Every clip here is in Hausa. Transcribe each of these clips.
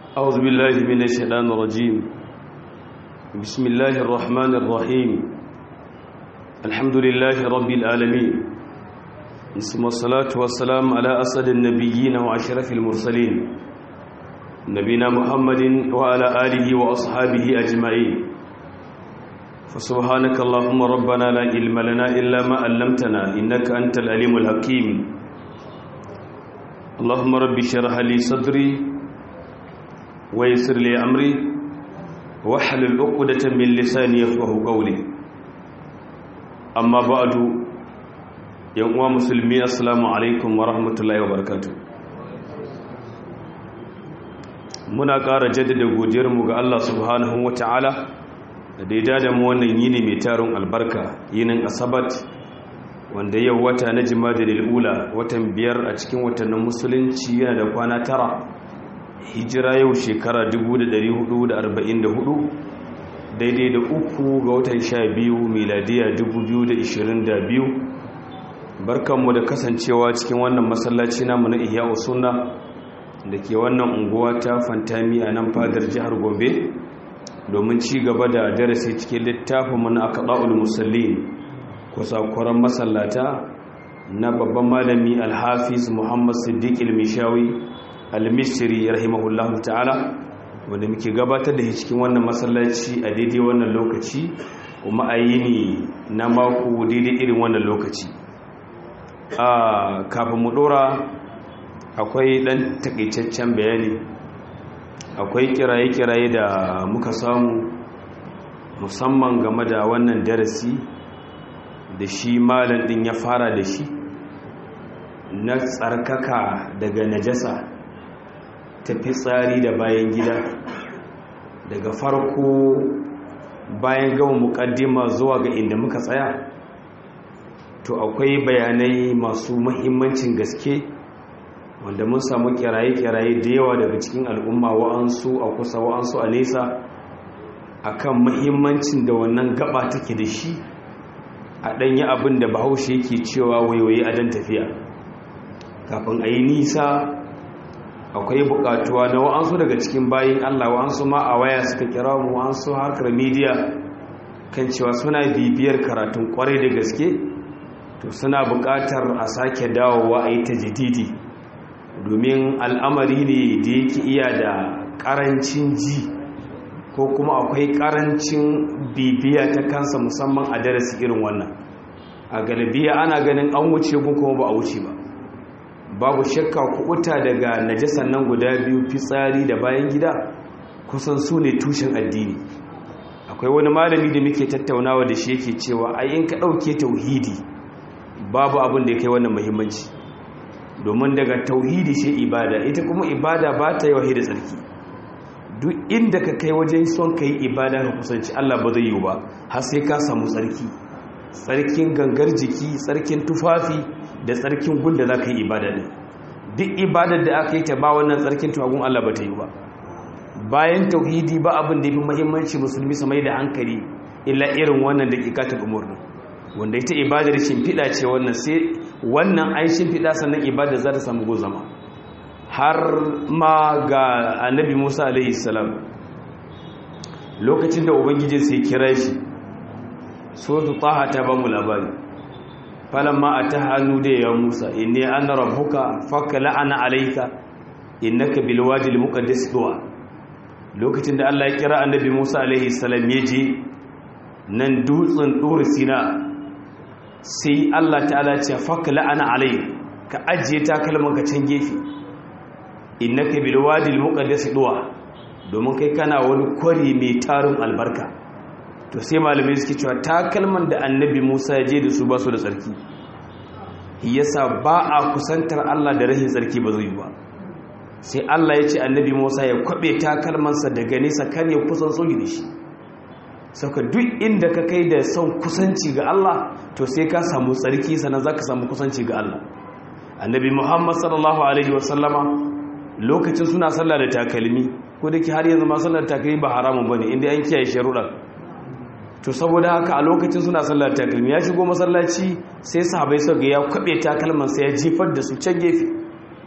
أعوذ بالله من الشيطان الرجيم بسم الله الرحمن الرحيم الحمد لله رب العالمين ثم الصلاة والسلام على أسد النبيين وأشرف المرسلين نبينا محمد وعلى آله وأصحابه أجمعين فسبحانك اللهم ربنا لا علم لنا إلا ما علمتنا إنك أنت العليم الحكيم اللهم رب اشرح لي صدري ويسر لي أمري واحلل عقدة من لساني يفقه قولي أما بعد yan uwa musulmi assalamu alaikum wa rahmatullahi wa barakatu muna ƙara jaddada godiyarmu ga Allah subhanahu wa ta'ala da daida da mu wannan yini mai tarin albarka yinin asabat wanda yau wata na jima'a lil'ula watan biyar a cikin watannin musulunci yana da kwana tara hijira yau shekara 1444 daidai da uku ga watan sha biyu miladiya 2022 barkanmu da kasancewa cikin wannan masallaci namu na ihya sunna da ke wannan unguwa ta fantami a nan fadar jihar gombe domin ci gaba da darasi cikin littafinmu na akaɗa'ul musallin kusakuran masallata na babban malami alhafiz muhammad siddiq ilmishawi almistiri rahimahullahu ta'ala wanda muke gabatar da cikin wannan masallaci a daidai wannan lokaci kuma a yini na mako daidai irin wannan lokaci a kafin mu dora akwai dan takaitaccen bayani akwai kiraye-kiraye da muka samu musamman game da wannan darasi da shi malam din ya fara da shi na tsarkaka daga najasa ta fitsari da bayan gida daga farko bayan gama mukaddima zuwa ga inda muka tsaya to akwai bayanai masu mahimmancin gaske wanda mun samu kiraye-kiraye da yawa daga cikin al'umma wa'ansu a kusa wa'ansu a nesa akan mahimmancin da wannan gaba take da shi a ɗanyi abin da bahaushe yake cewa waiwaye a dan tafiya kafin a yi nisa akwai buƙatuwa na wa'ansu daga cikin bayin allah wa'ansu ma a waya suka kira mu wa'ansu harkar midiya kan cewa suna bibiyar karatun kwarai da gaske to suna buƙatar a sake dawowa a yi ta jididi domin al'amari ne da yake iya da ƙarancin ji ko kuma akwai ƙarancin bibiya ta kansa musamman a darasi irin wannan a galibiya ana ganin an wuce gun kuma ba a wuce ba babu shakka kuɓuta daga najasan nan guda biyu fitsari da bayan gida kusan su ne tushen addini akwai wani malami da muke tattaunawa da shi yake cewa ai in ka ɗauke tauhidi babu abin da ya kai wannan muhimmanci domin daga tauhidi sai ibada ita kuma ibada ba ta yi wahi da tsarki duk inda ka kai wajen son ka yi ibada ka kusanci Allah ba zai yi ba har sai ka samu tsarki tsarkin gangar jiki tsarkin tufafi da tsarkin gunda za ka yi ibada ne duk ibadar da aka yi ta ba wannan tsarkin tuwagun Allah ba ta yi ba bayan tauhidi ba abin da ya fi muhimmanci musulmi su mai da hankali illa irin wannan da ƙiƙatar umarni wanda ita ibadar shimfiɗa ce wannan sai wannan an shimfiɗa sannan ibadar za ta samu gozama har ma ga annabi musa alaihi salam lokacin da ubangijin sai kira shi suratu taha ta ba mu labari falamma a hannu da ya musa inni ana rabbuka fakka la'ana alaika innaka bil wadi al muqaddas duwa lokacin da Allah ya kira annabi musa alaihi salam ya je nan dutsen dur sina sai Allah ta'ala ce faka la'ana alai ka ajiye takalman ka can gefe innaka bil wadi al muqaddas duwa domin kai kana wani kwari mai tarin albarka to sai malamai suke cewa takalman da annabi Musa ya je da su ba su da tsarki yasa ba a kusantar Allah da rahin tsarki ba zai ba sai Allah ya ce annabi Musa ya kwabe takalmansa daga nesa kar ya kusan sogi da shi sauka duk inda ka kai da son kusanci ga Allah to sai ka samu tsarki sannan za ka samu kusanci ga Allah annabi muhammad sallallahu alaihi wasallama lokacin suna sallah da takalmi ko da ke har yanzu ma sallar takalmi ba haramun ba ne inda an kiyaye sharuɗa to saboda haka a lokacin suna sallar takalmi ya shigo masallaci sai sahabai suka ga ya kwabe takalman sai ya jefar da su can gefe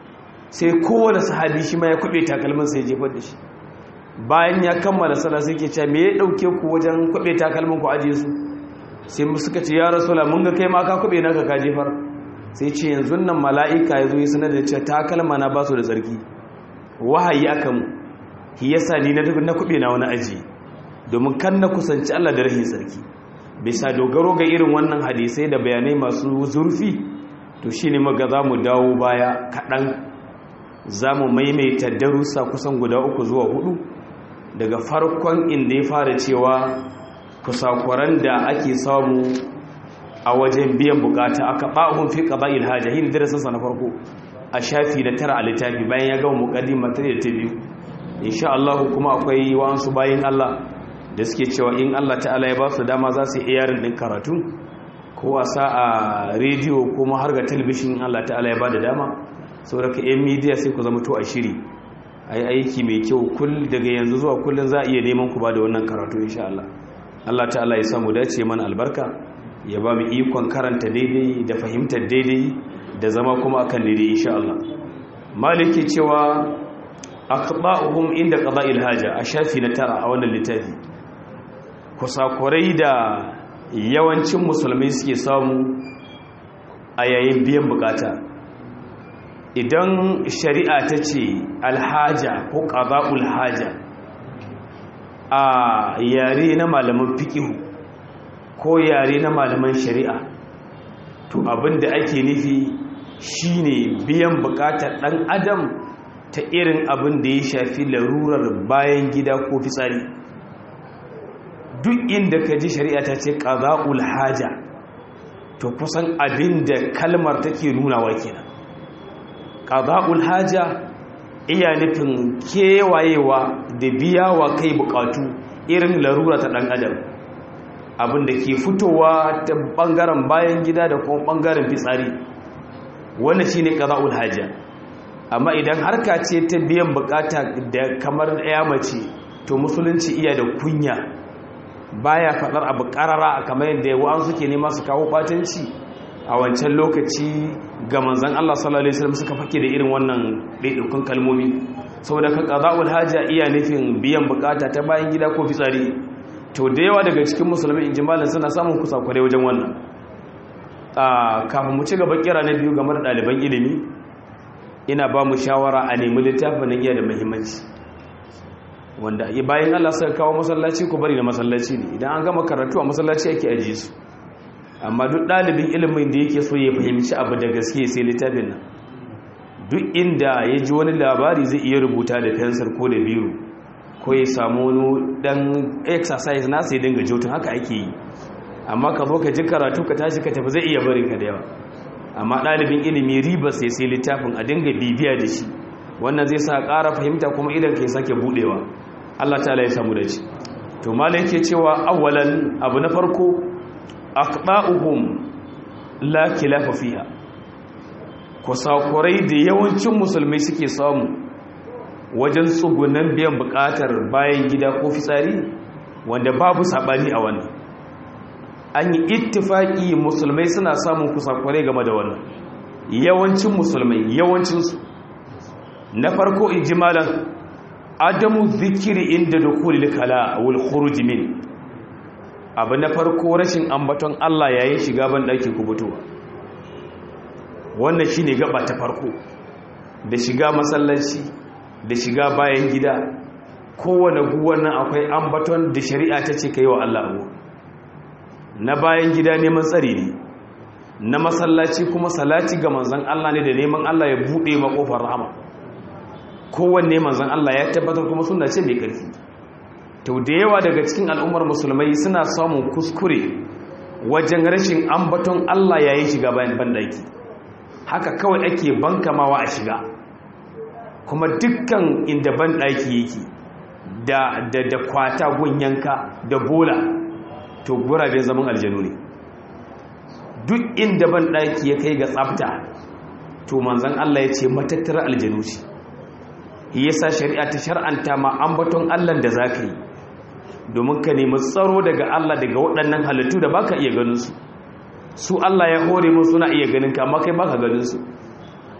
sai kowane sahabi shi ma ya kwabe takalmin sai jefar da shi bayan ya kammala sallah sai ke cewa me ya dauke ku wajen kwabe takalmin ku aje su sai suka ce ya rasula mun ga kai ma ka kwabe naka ka jefar sai ce yanzu nan mala'ika ya zo ya sanar da cewa takalma na ba su da tsarki wahayi aka mu shi yasa ni na na kwabe na wani aji domin kan na kusanci Allah da rahin tsarki bisa dogaro ga irin wannan hadisai da bayanai masu zurfi to shine maga za mu dawo baya kaɗan za mu maimaita darussa kusan guda uku zuwa hudu daga farkon inda ya fara cewa kusakuran da ake samu a wajen biyan bukata aka ba'un fi qada'il haja hin darasinsa na farko a shafi da tara a littafi bayan ya gama muqaddima ta da ta biyu insha Allah kuma akwai wa'ansu bayin Allah da suke cewa in Allah ta'ala ya ba su dama za su iya yarin din karatu ko a sa a rediyo kuma har ga talabishin Allah ta'ala ya ba da dama saboda ka yan media sai ku zama to a shiri a yi aiki mai kyau kull daga yanzu zuwa kullum za a iya neman ku ba da wannan karatu insha Allah Allah ta'ala ya samu dace mana albarka ya ba mu ikon karanta daidai da fahimtar daidai da zama kuma akan daidai insha Allah maliki cewa aqba'uhum inda qada'il haja a shafi na tara a wannan littafi kusakurai da yawancin musulmai suke samu a yayin biyan bukata idan shari'a ta ce alhaja ko qada'ul haja a yare na malaman fikihu ko yare na malaman shari'a to abinda ake nufi shine biyan bukatar dan adam ta irin abin da ya shafi larurar bayan gida ko fitsari duk inda ka ji shari'a ta ce qada'ul haja to kusan abin da kalmar take nunawa kenan qada'ul haja iya nufin kewayewa da biya wa kai bukatu irin larura ta dan adam abin da ke fitowa ta bangaren bayan gida da kuma bangaren fitsari wannan shine qada'ul haja amma idan harka ce ta biyan bukata da kamar ɗaya mace to musulunci iya da kunya baya faɗar abu ƙarara kamar yadda wa'an suke nema su kawo ɓatanci a wancan lokaci ga manzan Allah sallallahu alaihi wasallam suka fake da irin wannan ɗaiɗaikun kalmomi saboda kan qada'ul haja iya nufin biyan bukata ta bayan gida ko fitsari to da yawa daga cikin musulmi injimalin suna samun kusakurai wajen wannan kafin mu ci gaba kira na biyu game da ɗaliban ilimi ina ba mu shawara a nemi littafin nan iya da muhimmanci wanda bayan Allah suka kawo masallaci ku bari na masallaci ne idan an gama karatu a masallaci ake ajiye su amma duk ɗalibin ilimin da yake so ya fahimci abu da gaske sai littafin nan duk inda ya ji wani labari zai iya rubuta da fensir ko da biro ko ya samu wani dan exercise na sai dinga jotun haka ake yi amma ka zo ka ji karatu ka tashi ka tafi zai iya barin ka da yawa amma ɗalibin ilimi riba sai sai littafin a dinga bibiya da shi wannan zai sa ƙara fahimta kuma idan ka sake buɗewa Allah ta'ala ya samu da shi to malai ke cewa awwalan abu na farko aqba'uhum la khilafa fiha kusakurai da yawancin musulmai suke samu wajen tsugunan biyan bukatar bayan gida ko fitsari wanda babu sabani a wannan an yi ittifaki musulmai suna samun kusakurai game da wannan yawancin musulmai yawancinsu na farko ijimalan adamu zikiri inda dukulil kala wal khuruj min abu na farko rashin ambaton Allah yayin shiga ban daki ku fitowa wannan shine gaba ta farko da shiga masallaci da shiga bayan gida kowane guwan nan akwai ambaton da shari'a ta ce kai wa Allah abu na bayan gida neman tsari ne na masallaci kuma salati ga manzon Allah ne da neman Allah ya bude makofar rahama kowanne manzon Allah ya tabbatar kuma sunna ce mai karfi to da yawa daga cikin al'ummar musulmai suna samun kuskure wajen rashin ambaton Allah yayin shiga bayan bandaki haka kawai ake bankamawa a shiga kuma dukkan inda bandaki yake da da da kwata gunyanka da bola to guraben zaman aljanu ne duk inda bandaki ya kai ga tsafta to manzon Allah ya ce matattara aljanu ce yasa shari'a ta shar'anta ma ambaton Allah da zaka yi domin ka nemi tsaro daga Allah daga waɗannan halittu da baka iya ganin su su Allah ya hore mu suna iya ganin ka amma kai baka ganin su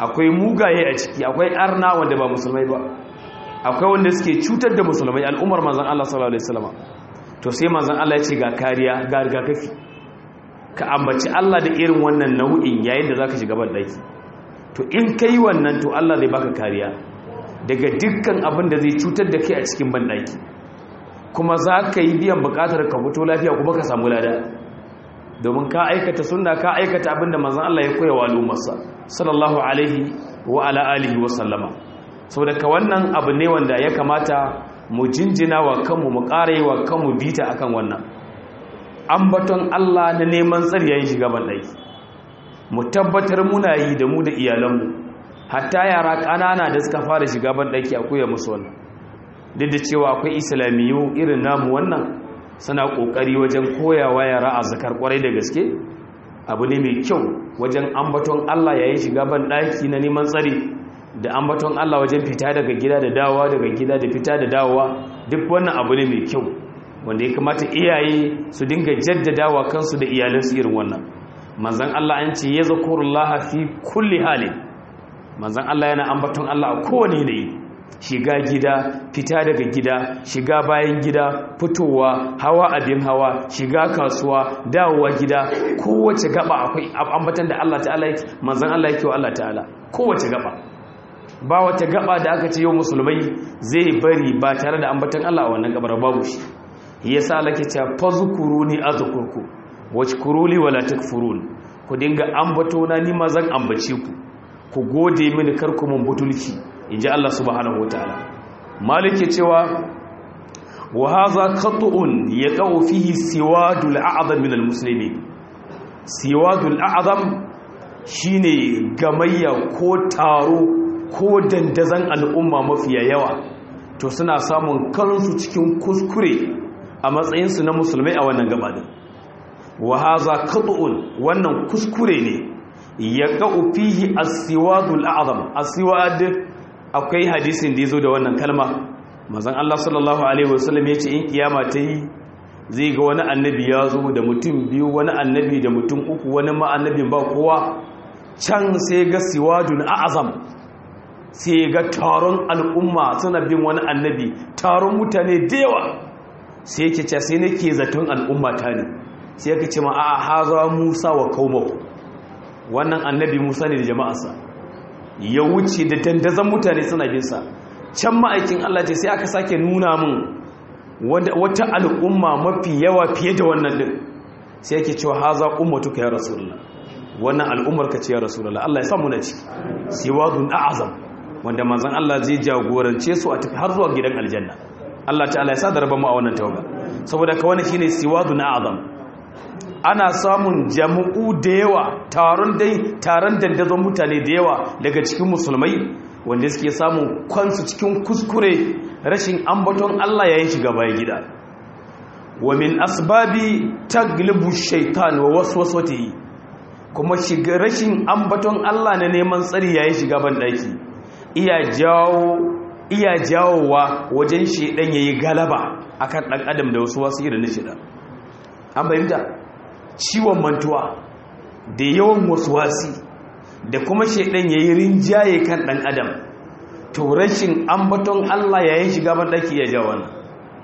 akwai mugaye a ciki akwai arna wanda ba musulmai ba akwai wanda suke cutar da musulmai al'ummar manzon Allah sallallahu alaihi wasallam to sai manzon Allah ya ce ga kariya ga rigakafi ka ambaci Allah da irin wannan nau'in yayin da zaka shiga ban daki to in kai wannan to Allah zai baka kariya daga dukkan abin da zai cutar da kai a cikin ban daki kuma za ka yi biyan bukatar ka fito lafiya kuma ka samu lada domin ka aikata sunna ka aikata abinda manzon Allah ya koya wa al'ummarsa sallallahu alaihi wa ala alihi wa sallama saboda ka wannan abu ne wanda ya kamata mu jinjina wa kanmu mu ƙara yi wa kanmu bita akan wannan ambaton Allah na neman tsariyayin shiga bandaki mu tabbatar muna yi da mu da iyalanmu hatta yara ƙanana da suka fara shiga bandaki a koya musu wannan duk da cewa akwai islamiyu irin namu wannan suna kokari wajen koyawa yara a zakar kwarai da gaske abu ne mai kyau wajen ambaton Allah yayin shiga ban daki na neman tsari da ambaton Allah wajen fita daga gida da dawowa daga gida da fita da dawowa duk wannan abu ne mai kyau wanda ya kamata iyaye su dinga jaddadawa kansu da iyalansu irin wannan manzon Allah an ce ya zakurullaha fi kulli halin manzon Allah yana ambaton Allah a kowane yanayi shiga gida fita daga gida shiga bayan gida fitowa hawa abin hawa shiga kasuwa dawowa gida kowace gaba akwai ambatan da Allah ta'ala yake manzon Allah yake wa Allah ta'ala kowace gaba ba wata gaba da aka ce yau musulmai zai bari ba tare da ambatan Allah a wannan gabar babu shi yasa Allah ke cewa fazkuruni azkurku washkuruli wala takfurun ku dinga ambato na ni ma zan ambace ku ku gode mini kar ku mun butulci inji Allah subhanahu wataala malike cewa wa hadha qat'un yaqau fihi siwadul a'zam min almuslimin siwadul a'zam shine gamayya ko taro ko dandazan al'umma mafiya yawa to suna samun kansu cikin kuskure a matsayinsu na musulmai a wannan gabanin wa hadha qat'un wannan kuskure ne yaqau fihi as-siwadul a'zam as-siwad akwai hadisin da ya zo da wannan kalma mazan Allah sallallahu Alaihi wasallam ya ce in kiyama ta yi zai ga wani annabi ya zo da mutum biyu wani annabi da mutum uku wani ma annabin ba kowa can sai ga siwadun a'azam sai ga taron al'umma suna bin wani annabi taron mutane da yawa sai yake ce sai nake zaton al'umma ta ne sai yake ce ma a haza musa wa kaumau wannan annabi musa ne da jama'arsa ya wuce da dandazon mutane suna binsa can ma'aikin Allah ce sai aka sake nuna min wata al'umma mafi yawa fiye da wannan din sai yake cewa haza ummatuka ya rasulullah wannan al'ummar ka ce ya rasulullah Allah ya samu na ciki siwadun a'azam wanda manzon Allah zai jagorance su a tafi har zuwa gidan aljanna Allah ta'ala ya sa da rabon mu a wannan tawaga saboda ka wani shine siwadun a'azam ana samun jama'u da yawa taron dai taron dandazon mutane da yawa daga cikin musulmai wanda suke samun kwansu cikin kuskure rashin ambaton Allah yayin shiga bayan gida wa min asbabi taglibu shaitan wa waswasatihi kuma shiga rashin ambaton Allah na neman tsari yayin shiga ban daki iya jawo iya jawowa wajen shedan yayi galaba akan dan adam da wasu wasu irin shida an bayyana ciwon mantuwa da yawan wasuwasi da kuma shaidan ya yi rinjaye kan ɗan adam to rashin ambaton Allah yayin shiga banɗaki ya ja wannan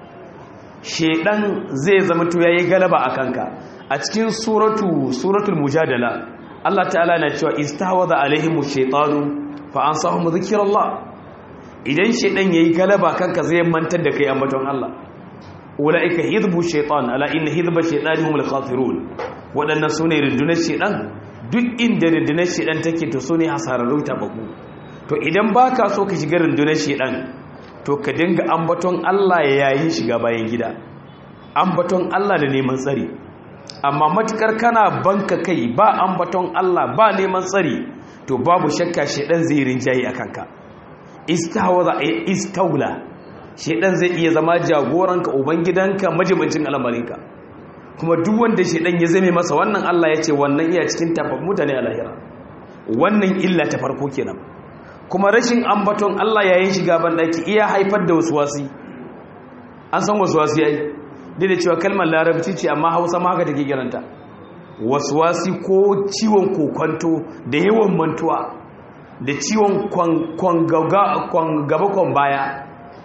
shaidan zai zama to ya yi galaba a kanka a cikin suratu suratul mujadala Allah ta'ala na cewa istawaza alaihimu shaitanu fa an sahu zikrullah idan shaidan yayi galaba kanka zai mantar da kai ambaton Allah ula'ika hizbu shaitan ala inna hizba shaitani humul khasirun waɗannan sune rundunar shaitan duk inda rundunar shaitan take to sune hasararru tabaku to idan baka so ka shiga rundunar shaitan to ka dinga ambaton Allah yayin shiga bayan gida ambaton Allah da neman tsari amma matukar kana banka kai ba ambaton Allah ba neman tsari to babu shakka shaitan zai rinjaye akan ka istahwaza istawla shedan zai iya zama jagoranka ubangidanka majibincin al'amarinka kuma duk wanda shedan ya zame masa wannan Allah ya ce wannan iya cikin tafaf mutane a lahira wannan illa ta farko kenan kuma rashin ambaton Allah yayin shiga bandaki iya haifar da waswasi an san waswasi yayi dai da cewa kalmar larabci ce amma Hausa ma haka take kiranta waswasi ko ciwon kokonto da yawan mantuwa da ciwon kwan gaba kwan baya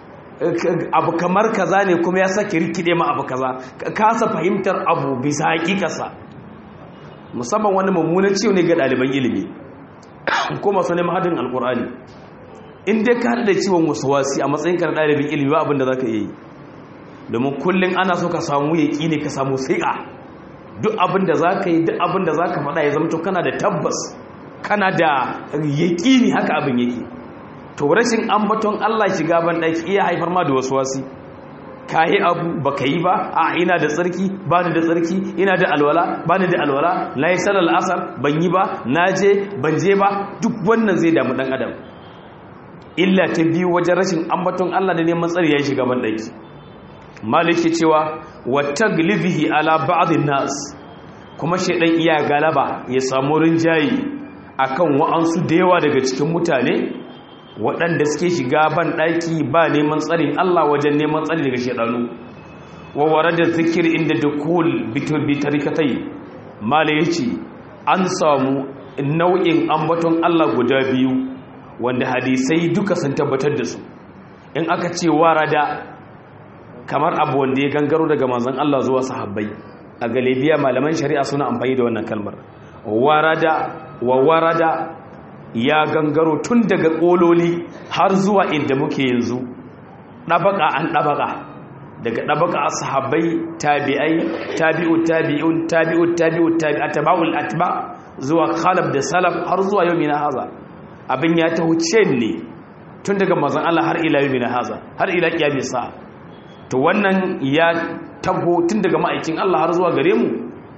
abu kamar kaza ne kuma ya sake rikide ma abu kaza kasa fahimtar abu bisa hakikarsa musamman wani mummunan ciwo ne ga ɗaliban ilimi ko masu neman hadin alkur'ani in dai ka haɗa da ciwon wasu wasi a matsayin ka na ɗalibin ilimi ba abin da za ka yi domin kullum ana so ka samu yaƙi ne ka samu sai'a duk abin da za ka yi duk abin da za ka faɗa ya zama kana da tabbas kana da yaƙi ne haka abin yake to rashin ambaton Allah shiga ban ɗaki iya haifar ma da wasu wasi ka yi abu ba ka yi ba a ina da tsarki ba ni da tsarki ina da alwala ba ni da alwala na yi salar asar ban yi ba na je ban je ba duk wannan zai damu ɗan adam illa ta biyu wajen rashin ambaton Allah da neman tsari ya shiga ban ɗaki maliki cewa wata gilibihi ala ba'adin nas kuma shaidan iya galaba ya samu rinjayi akan wa'ansu da yawa daga cikin mutane waɗanda suke shiga ban ɗaki ba neman tsarin Allah wajen neman tsari daga shaidanu wa da zikir inda dukul bitarikatai mala yace an samu nau'in ambaton Allah guda biyu wanda hadisai duka sun tabbatar da su in aka ce warada kamar abu wanda ya gangaro daga manzon Allah zuwa sahabbai a galibiya malaman shari'a suna amfani da wannan kalmar warada wa warada ya gangaro tun daga kololi har zuwa inda muke yanzu ɗabaka an ɗabaka daga ɗabaka a sahabbai tabi'ai tabi'u tabi'un tabi'u tabi'u tabi'a taba'ul atba zuwa khalaf da salaf har zuwa yau mina haza abin ya ta wuce ne tun daga mazan Allah har ila yau mina haza har ila kiyami sa'a to wannan ya tago tun daga ma'aikin Allah har zuwa gare mu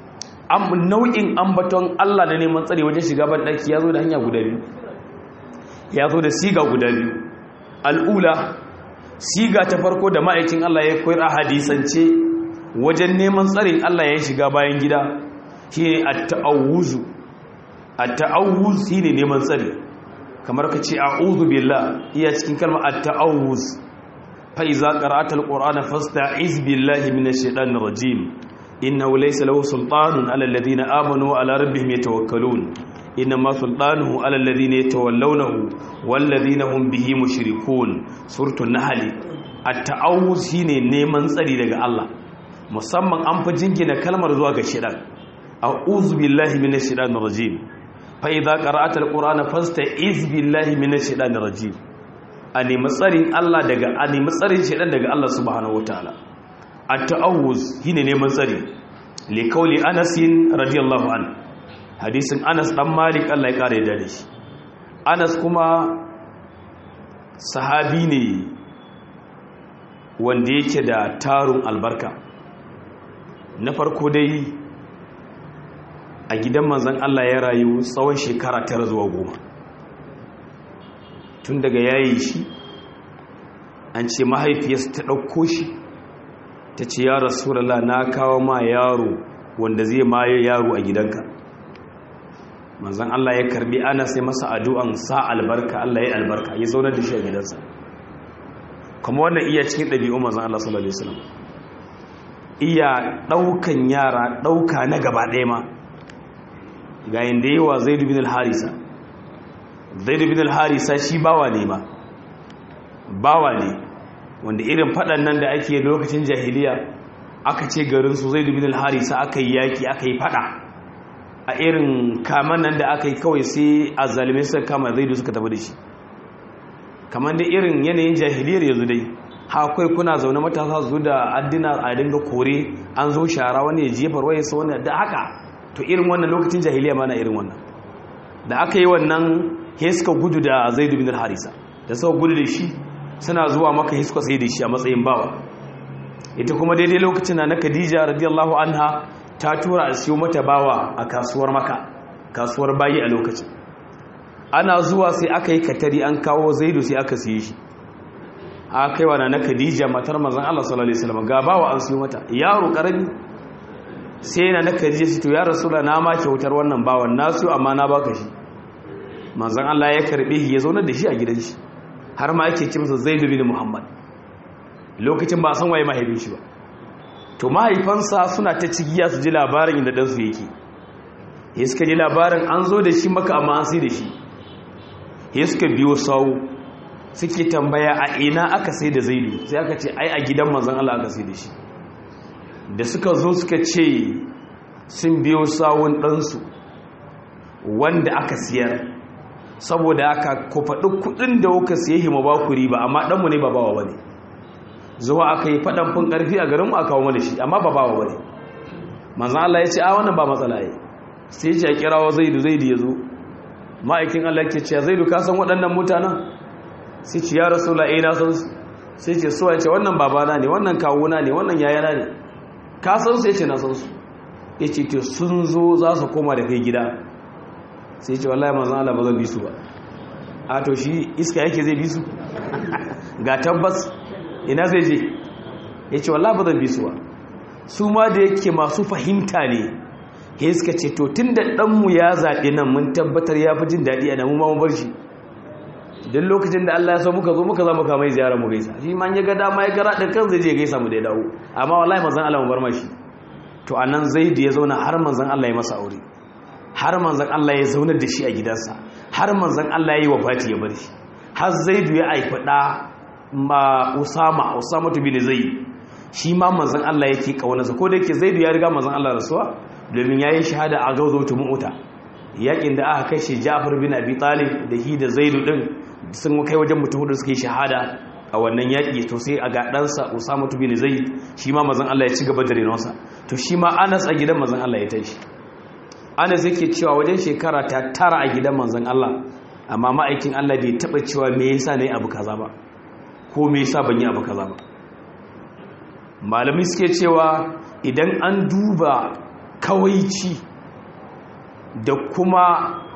nau'in ambaton Allah da neman tsare wajen shiga ban ɗaki ya zo da hanya guda biyu ya zo da siga guda biyu al'ula siga ta farko da ma'aikin Allah ya koyar a hadisance wajen neman tsarin Allah ya shiga bayan gida shi ne a ta'awuzu a ta'awuz shi ne neman tsari kamar ka ce a uzu billah iya cikin kalmar a ta'awuz fa'iza ƙara'atar ƙorana fasta izbillahi mina shaɗan rajim inna laysa lahu sultanun ala alladhina amanu wa ala rabbihim yatawakkalun inna ma sultanuhu ala alladhina yatawallawnahu wal ladhina hum bihi mushrikun suratul nahl at-ta'awuz shine neman tsari daga Allah musamman an fi jingina kalmar zuwa ga shedan a'udhu billahi minash shaitanir rajim fa idza qara'ata al-qur'ana fasta'iz billahi minash shaitanir rajim a nemi tsarin Allah daga a nemi tsarin shedan daga Allah subhanahu wataala at-ta'awuz shine neman tsari li kauli Anas radiyallahu an hadisin Anas dan Malik Allah ya kare da shi Anas kuma sahabi ne wanda yake da tarun albarka na farko dai a gidan manzan Allah ya rayu tsawon shekara tara zuwa goma tun daga yayi shi an ce mahaifiyarsa ta ɗauko shi ta ce ya rasulallah na kawo ma yaro wanda zai maye yaro a gidanka manzan Allah ya karbi ana sai masa addu'an sa albarka Allah ya albarka ya zaunar da shi a gidansa kuma wannan iya cikin ɗabi'un manzan Allah sallallahu alaihi wasallam iya ɗaukan yara ɗauka na gaba ɗaya ma ga yadda yi wa zaidu bin al-harisa zaidu bin al-harisa shi bawa ne ma bawa ne wanda irin faɗan nan da ake lokacin jahiliya aka ce garinsu zaidu bin al-harisa aka yi yaƙi aka yi faɗa a irin kaman nan da aka yi kawai sai a zalimai suka kama zaidu suka tafi da shi kamar da irin yanayin jahiliyar yanzu dai hakwai kuna zaune matasa su da addina a dinga kore an zo shara wani ya jefar waye sa wani da haka to irin wannan lokacin jahiliya ma na irin wannan da aka yi wannan he suka gudu da zaidu bin harisa da suka gudu da shi suna zuwa maka he suka sai da shi a matsayin bawa ita kuma daidai lokacin na khadija radiyallahu anha ta tura a siyo mata bawa a kasuwar maka kasuwar bayi a lokacin ana zuwa sai aka yi katari an kawo zaidu sai aka siye shi a kaiwa na khadija matar mazan Allah sallallahu alaihi wasallam ga bawa an siyo mata yaro karami sai na na khadija shi to ya rasula na ma kyautar wannan bawan nasu amma na baka shi manzon Allah ya karbe shi ya zauna da shi a gidan shi har ma yake ce masa Zaid bin Muhammad lokacin ba san waye mahaifin shi ba to mahaifansa suna ta cigiya su ji labarin inda dan su yake ya suka ji labarin an zo da shi maka amma an sai da shi ya suka biyo sawu suke tambaya a ina aka sai da zaidu sai aka ce ai a gidan manzan Allah aka sai da shi da suka zo suka ce sun biyo sawun ɗansu wanda aka siyar saboda aka ku faɗi kuɗin da kuka siye hima ba ku riba amma ɗanmu ne ba bawa ba ne zuwa aka yi faɗan fin ƙarfi a garinmu a kawo mana shi amma ba bawa ba ne manzan Allah ya ce a wannan ba matsala ya sai ce a kirawa zaidu zaidu ya zo ma'aikin Allah ke ce zaidu ka san waɗannan mutanen sai ce ya rasu la'ai na san su sai ce suwa ce wannan babana ne wannan kawuna ne wannan yayana ne ka san su ya ce na san su ya ce to sun zo za su koma da kai gida sai ce wallahi manzan Allah ba zan bi su ba a to shi iska yake zai bi su ga tabbas ina zai je ya ce wallahi ba zan bi su ba su ma da yake masu fahimta ne ya suka ce to tun da ɗanmu ya zaɓe nan mun tabbatar ya fi jin daɗi a namu ma mu bar shi don lokacin da Allah ya so muka zo muka za mu kama ziyara mu gaisa shi ma ya ga dama ya gara ɗin kan zai je gaisa mu da ya dawo amma wallahi manzan Allah mu bar mashi to a nan zai da ya zauna har manzan Allah ya masa aure har manzan Allah ya zaunar da shi a gidansa har manzan Allah ya yi wafati ya bar shi har zaidu ya haifi ɗa ma usama usama tu bin zaid shi ma manzan Allah yake kaunarsa ko da yake zaidu ya riga manzan Allah rasuwa domin yayin shahada a gauzotu mu'uta yakin da aka kai shi Ja'far bin Abi Talib da hi da Zaidu din sun kai wajen mutum hudu suka yi shahada a wannan yaki to sai a ga ɗansa Usama bin Zaid shi ma manzon Allah ya ci gaba da renonsa to shi ma Anas a gidan manzon Allah ya tashi Anas yake cewa wajen shekara ta tara a gidan manzon Allah amma ma'aikin Allah bai taba cewa me yasa nayi abu kaza ba ko me yasa ban yi abu kaza ba malami suke cewa idan an duba kawaici da kuma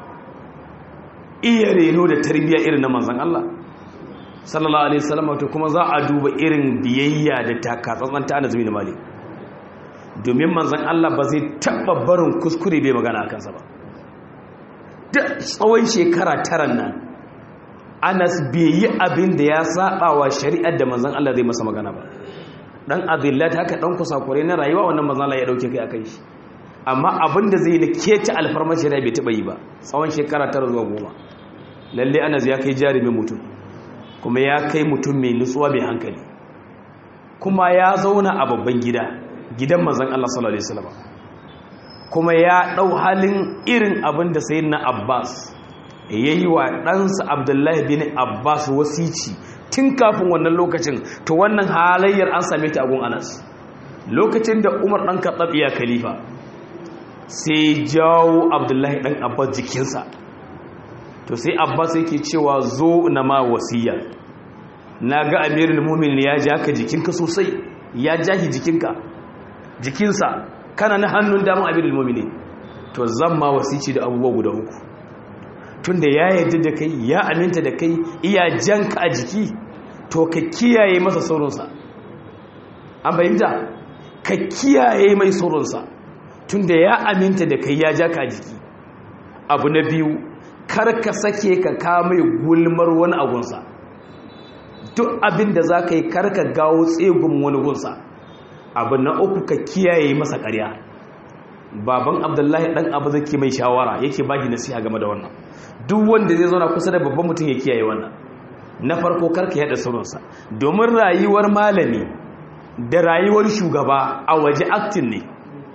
iya reno da tarbiyya irin na manzan Allah sallallahu alaihi wasallam to kuma za a duba irin biyayya da takatsantsan ta Anas bin Malik domin manzan Allah ba zai taba barin kuskure bai magana akan sa ba da tsawon shekara tara nan Anas bai yi abin da ya saba wa shari'ar da manzan Allah zai masa magana ba dan adillat haka dan kusakure na rayuwa wannan manzan Allah ya dauke kai akan shi amma abin da zai na kece alfarmashi rai bai taɓa yi ba tsawon shekara tara zuwa goma lalle anas ya kai jarumin mutum kuma ya kai mutum mai nutsuwa mai hankali kuma ya zauna a babban gida gidan mazan Allah sallallahu alaihi wasallam kuma ya ɗau halin irin abin da sayyidina Abbas yayi wa ɗansa Abdullahi bin Abbas wasici tun kafin wannan lokacin to wannan halayyar an same ta a gun Anas lokacin da Umar ɗan Khattab ya khalifa sai jawo abdullahi ɗan abbas jikinsa to sai abbas yake cewa zo na ma wasiya na ga amirin mumin ya ja ka jikinka sosai ya jahi jikinka jikinsa kana na hannun damun amirin mumin to zan ma wasici da abubuwa guda uku tunda ya yarda da kai ya aminta da kai iya janka a jiki to ka kiyaye masa sauransa an bayyanta ka kiyaye mai sauransa tunda ya aminta da kai ya ja ka jiki abu na biyu kar ka sake ka kame gulmar wani agunsa duk abin da za ka yi kar ka gawo tsegun wani gunsa abu na uku ka kiyaye masa ƙarya baban abdullahi ɗan abu zai mai shawara yake baki nasiha game da wannan duk wanda zai zauna kusa da babban mutum ya kiyaye wannan na farko kar ka yada sauransa domin rayuwar malami da rayuwar shugaba a waje aktin ne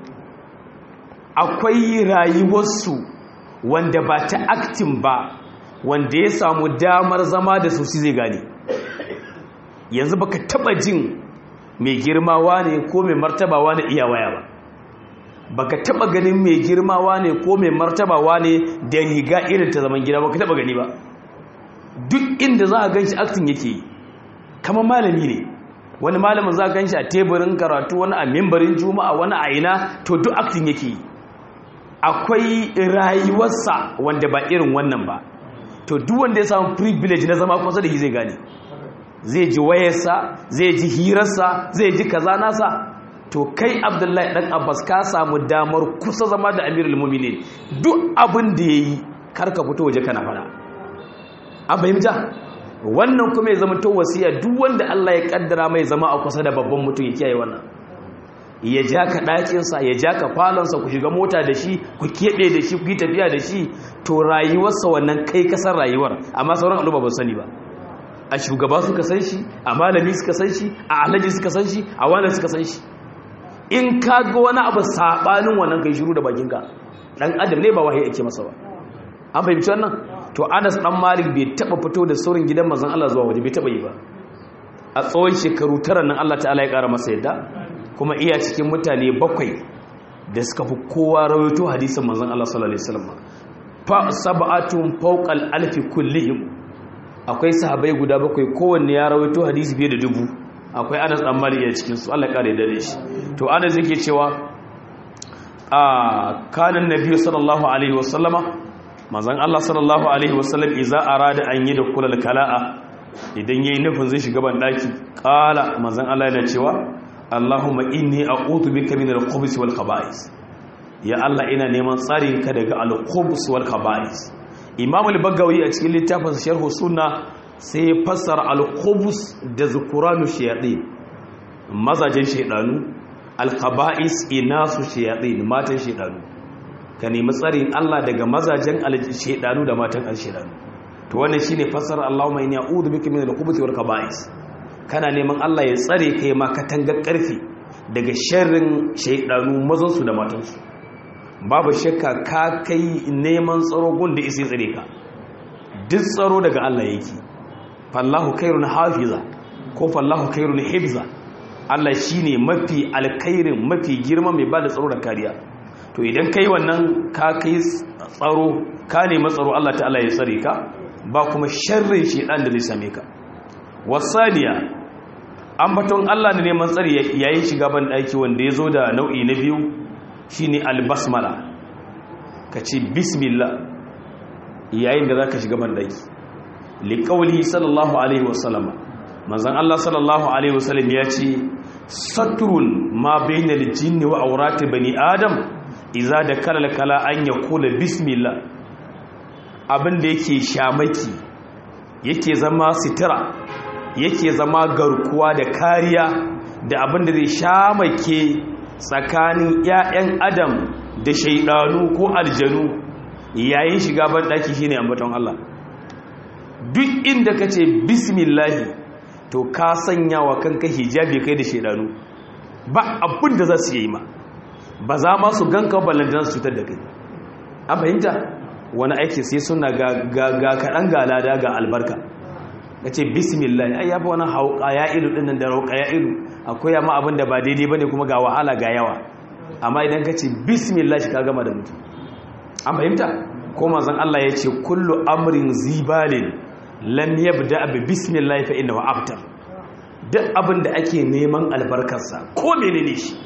akwai rayuwarsu wanda ba ta aktin ba wanda ya samu damar zama da su zai gane yanzu baka taba jin mai girmawa ne ko mai martabawa ne iya waya ba baka taba ganin mai girmawa ne ko mai martabawa ne da riga irin ta zaman gida baka taba gani ba duk inda za a ganshi aktin yake yi kamar malami ne wani malamin za a ganshi a teburin karatu wani a mimbarin juma'a wani a ina to duk aktin yake yi akwai rayuwarsa wanda ba irin wannan ba to duk wanda ya samu privilege na zama kusa da shi zai gane zai ji wayarsa zai ji hirarsa zai ji kaza nasa to kai abdullahi dan abbas ka samu damar kusa zama da amirul mu'minin duk abin da yayi karka fito waje kana fada an fahimta wannan kuma ya zama to wasiya duk wanda Allah ya kaddara mai zama a kusa da babban mutum ya kiyaye wannan ya ja ka ɗakinsa ya ja ka falonsa ku shiga mota da shi ku keɓe da shi ku yi tafiya da shi to rayuwarsa wannan kai kasar rayuwar amma sauran al'umma ba sani ba a shugaba suka san shi a malami suka san shi a alhaji suka san shi a wani suka san shi in ka ga wani abu saɓanin wannan kai shiru da bakinka ɗan adam ne ba wahayi ake masa ba an fahimci wannan to anas ɗan malik bai taɓa fito da saurin gidan mazan allah zuwa waje bai taɓa yi ba a tsawon shekaru tara nan allah ta'ala ya ƙara masa yadda kuma iya cikin mutane bakwai da suka fi kowa rawaito hadisin manzon Allah sallallahu alaihi wasallam fa sab'atun fawqal alfi kullihim akwai sahabbai guda bakwai kowanne ya rawaito hadisi fiye da dubu akwai Anas dan Malik a cikin su Allah kare da shi to Anas yake cewa a kana annabi sallallahu alaihi wasallama manzon Allah sallallahu alaihi wasallam idza arada an yi da kulal kala'a idan yayi nufin zai shiga ban daki qala manzon Allah yana cewa Allahumma inni a'udhu bika min al-khubuthi wal khaba'is ya Allah ina neman tsarin ka daga al-khubuth wal khaba'is Imam al-Bagawi a cikin littafin Sharh Sunna sai fassara al-khubuth da zukuranu shayatin mazajin shaydanu al-khaba'is inasu shayatin matan shaydanu ka nemi tsarin Allah daga mazajen shaydanu da matan al-shaydanu to wannan shine fassara Allahumma inni a'udhu bika min al-khubuthi wal khaba'is kana neman Allah ya tsare kai ma katangar ƙarfi daga sharrin shaidanu mazansu da matansu babu shakka ka kai neman tsaro gun da isi tsare ka duk tsaro daga Allah yake fallahu khairun hafiza ko fallahu khairun hifza Allah shine mafi alkhairin mafi girma mai bada tsaro da kariya to idan kai wannan ka kai tsaro ka nemi tsaro Allah ta'ala ya tsare ka ba kuma sharrin shaidan da zai same ka wasaniya ambaton Allah ne neman tsari yayin shiga ban daki wanda ya zo da nau'i na biyu shine albasmala ka ce bismillah yayin da zaka shiga ban daki liqauli sallallahu alaihi wasallama manzon Allah sallallahu alaihi wasallam ya ce satrun ma bainal jinni wa awrati bani adam idza dakala kala an yaqula bismillah abin da yake shamaki yake zama sitira yake zama garkuwa da kariya da abin da zai shamake tsakanin 'ya'yan adam da shaidanu ko aljanu yayin shiga ban daki shine ambaton Allah duk inda ka ce bismillahi to ka sanya wa kanka hijabi kai da shaidanu ba abin da za su yi ma ba za ma su ganka ballantar su cutar da kai an fahimta wani aiki sai suna ga kaɗan ga lada ga albarka ka ce bismillah ai ya fi wani hauka ya ilu ɗin da rauka ya ilu akwai yamma abin da ba daidai ba ne kuma ga wahala ga yawa amma idan ka ce bismillah shi ka gama da mutum an fahimta ko mazan Allah ya ce kullu amrin zibalin lam yabda bi bismillah fa innahu abtar duk abin da ake neman albarkarsa ko menene shi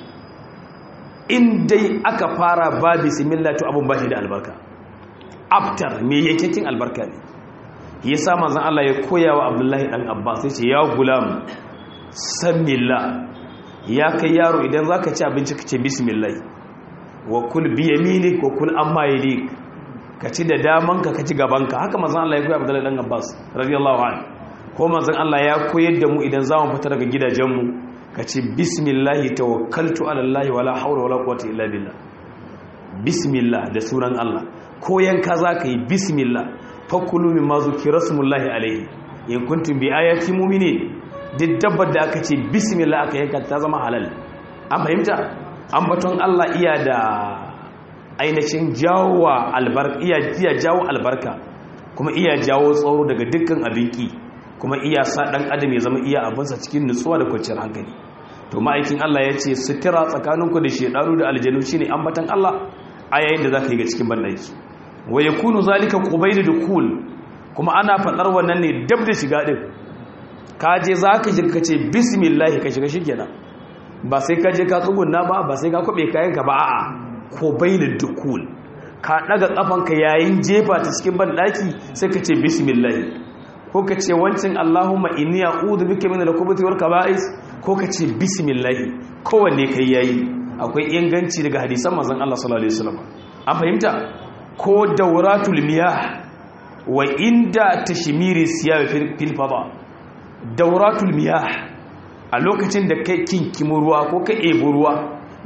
in dai aka fara ba bismillah to abin ba shi da albarka abtar me yake albarka ne yasa manzon Allah ya koya wa Abdullahi dan Abbas sai ce ya gulam samillah ya kai yaro idan zaka ci abinci ka ce bismillah wa kul bi yaminik wa kul amma yalik ka ci da damanka ka ci gabanka haka manzon Allah ya koya Abdullahi dan Abbas radiyallahu anhu ko manzon Allah ya koyar da mu idan zamu fita daga gidajenmu ka ce bismillah tawakkaltu ala Allah wala hawla wala quwwata illa billah bismillah da sunan Allah ko yanka zaka yi bismillah fakulu mimma zukira smullahi alaihi in kuntum bi ayati mu'minin duk dabbar da aka ce bismillah aka yanka ta zama halal an fahimta an baton Allah iya da ainihin jawowa albarka iya iya jawo albarka kuma iya jawo tsaro daga dukkan abinki kuma iya sa dan adam ya zama iya abinsa cikin nutsuwa da kwanciyar hankali to ma'aikin Allah ya ce sutura tsakaninku da shedanu da aljanu shine ambatan Allah a yayin da zaka yi ga cikin bandaki wa ya kunu zalika qubayl dukul kuma ana fadar wannan ne dab da shiga din ka je zaka shiga kace bismillah ka shiga shikenan ba sai ka je ka tsugunna ba ba sai ka kube kayan ka ba a'a qubayl dukul ka daga kafanka yayin jefa ta cikin bandaki sai ka ce bismillah ko ka ce wancin Allahumma inni a'udhu bika min al-khubuthi wal kaba'is ko ka ce bismillah kowanne kai yayi akwai inganci daga hadisan manzon Allah sallallahu alaihi wasallam an fahimta ko dauratul miyah wa inda tashmiri siyar fil fada dauratul miyah a lokacin da kai kinkimo ruwa ko ka ebo ruwa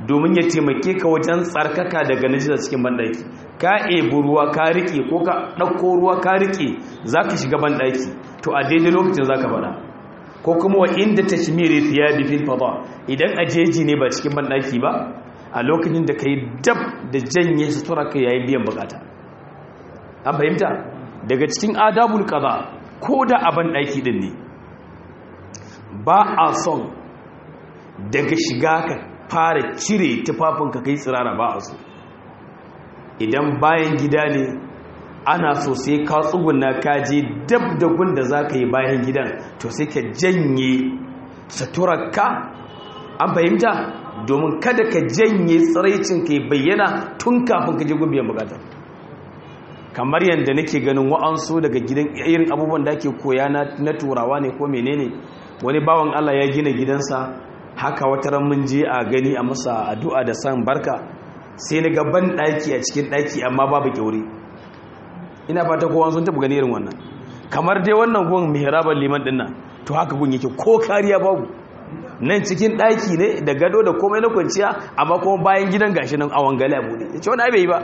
domin ya taimake ka wajen tsarkaka daga najisa cikin banɗaki ka ebi ruwa ka riƙe ko ka ɗauko ruwa ka riƙe za ka shiga banɗaki to a daidai lokacin za ka faɗa ko kuma wa inda ta shimiri fiya da fil fada idan a jeji ne ba cikin banɗaki ba a lokacin da ka yi dab da janye sutura ka yayin biyan bukata an fahimta daga cikin adabul kaza ko da a banɗaki ɗin ne ba a son daga shiga ka fara cire tufafinka kai tsirara ba a so idan bayan gida ne ana so sai ka tsuguna ka je dab da gunda za ka yi bayan gidan to sai ka janye suturarka an fahimta domin kada ka janye tsiraicin ka bayyana tun kafin ka je gumbiyan bukata kamar yadda nake ganin wa'ansu daga gidan irin abubuwan da ake koya na turawa ne ko menene wani bawan allah ya gina gidansa haka wata ran mun je a gani a masa addu'a da san barka sai na ga ban daki a cikin daki amma babu kyauri ina fata kowa sun taɓa gani irin wannan kamar dai wannan gun mihraban liman dinnan to haka gun yake ko kariya babu nan cikin daki ne da gado da komai na kwanciya amma kuma bayan gidan gashi nan awon gali abu ne yace wani bai yi ba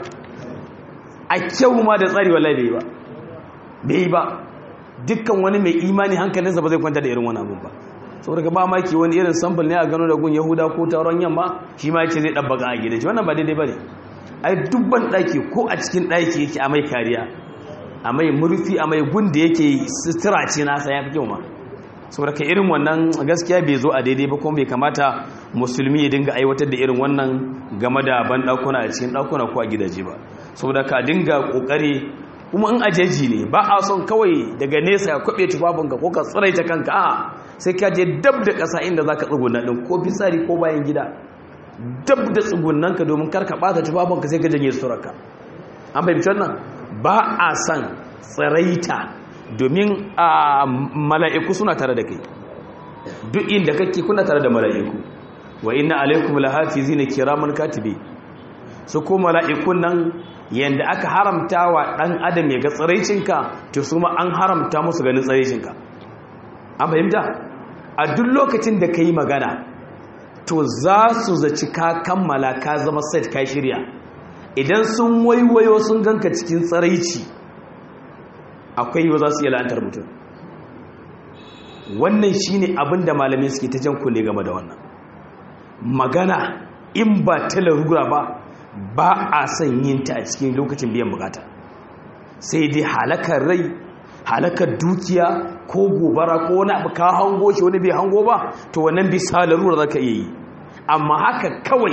a kyau ma da tsari wallahi bai yi ba bai yi ba dukkan wani mai imani hankalinsa ba zai kwanta da irin wani abun ba saboda ka ba maki wani irin sample ne a gano da gun yahuda ko taron yamma shi ma yace zai dabbaka a gidan shi wannan ba daidai bane ai dubban daki ko a cikin daki yake a mai kariya a mai murfi a mai gun da yake sutura ce nasa ya fi kyau ma saboda ka irin wannan gaskiya bai zo a daidai ba kuma bai kamata musulmi ya dinga aiwatar da irin wannan game da ban dakuna a cikin dakuna ko a gidaje ba saboda ka dinga kokari kuma in ajeji ne ba a son kawai daga nesa ya kwabe tufafinka ko ka tsiraita kanka a sai ka je dab da ƙasa inda za ka tsuguna ɗin ko fitsari ko bayan gida dab da tsugunanka domin karka ɓata tufafinka sai ka janye suturarka an fahimci wannan ba a son tsiraita domin a mala'iku suna tare da kai duk inda kake kuna tare da mala'iku wa inna alaikum lahafizina kiraman katibi su ko mala'ikun nan yanda aka haramta wa ɗan adam ya ga tsiraicinka to su ma an haramta musu ganin tsiraicinka an fahimta a duk lokacin da ka yi magana to za su zaci ka kammala ka zama set ka shirya idan sun waiwayo sun ganka cikin tsiraici akwai yiwu za su iya la'antar mutum wannan shine abin da malamai suke ta jan kunne game da wannan magana in ba ta larura ba ba a son yin ta a cikin lokacin biyan bukata sai dai halakar rai halakar dukiya ko gobara ko wani abu ka hango shi wani bai hango ba to wannan bisa larura za ka iya yi amma haka kawai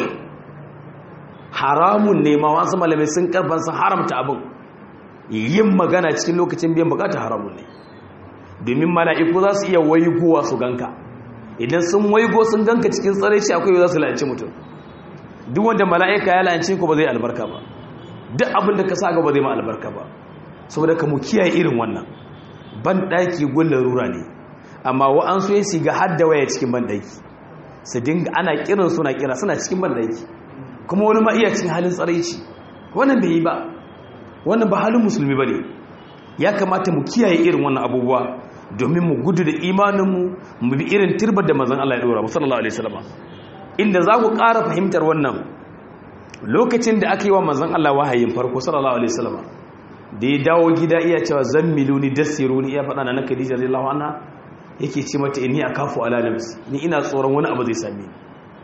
haramun ne ma wasu malamai sun karfan sun haramta abin yin magana cikin lokacin biyan bukata haramun ne domin mala'iku za su iya waigowa su ganka idan sun waigo sun ganka cikin tsare shi akwai za su la'anci mutum duk wanda mala'ika ya la'anci ko ba zai albarka ba duk abin da ka sa ga ba zai ma albarka ba saboda ka mu kiyaye irin wannan ban daki gullar rura ne amma wa'ansu ya shiga hadda waya cikin ban daki su dinga ana kiran suna kira suna cikin ban daki kuma wani ma iya cikin halin tsaraici wannan bai yi ba wannan ba halin musulmi ba ne ya kamata mu kiyaye irin wannan abubuwa domin mu gudu da imaninmu mu bi irin turbar da mazan Allah ya dora mu sallallahu alaihi wasallam inda za ku ƙara fahimtar wannan lokacin da aka yi wa mazan Allah wahayin farko sallallahu alaihi wasallam da ya dawo gida iya cewa zammiluni dassiruni iya faɗa na Khadija radiyallahu anha yake ce mata inni akafu ala nafsi ni ina tsoron wani abu zai same ni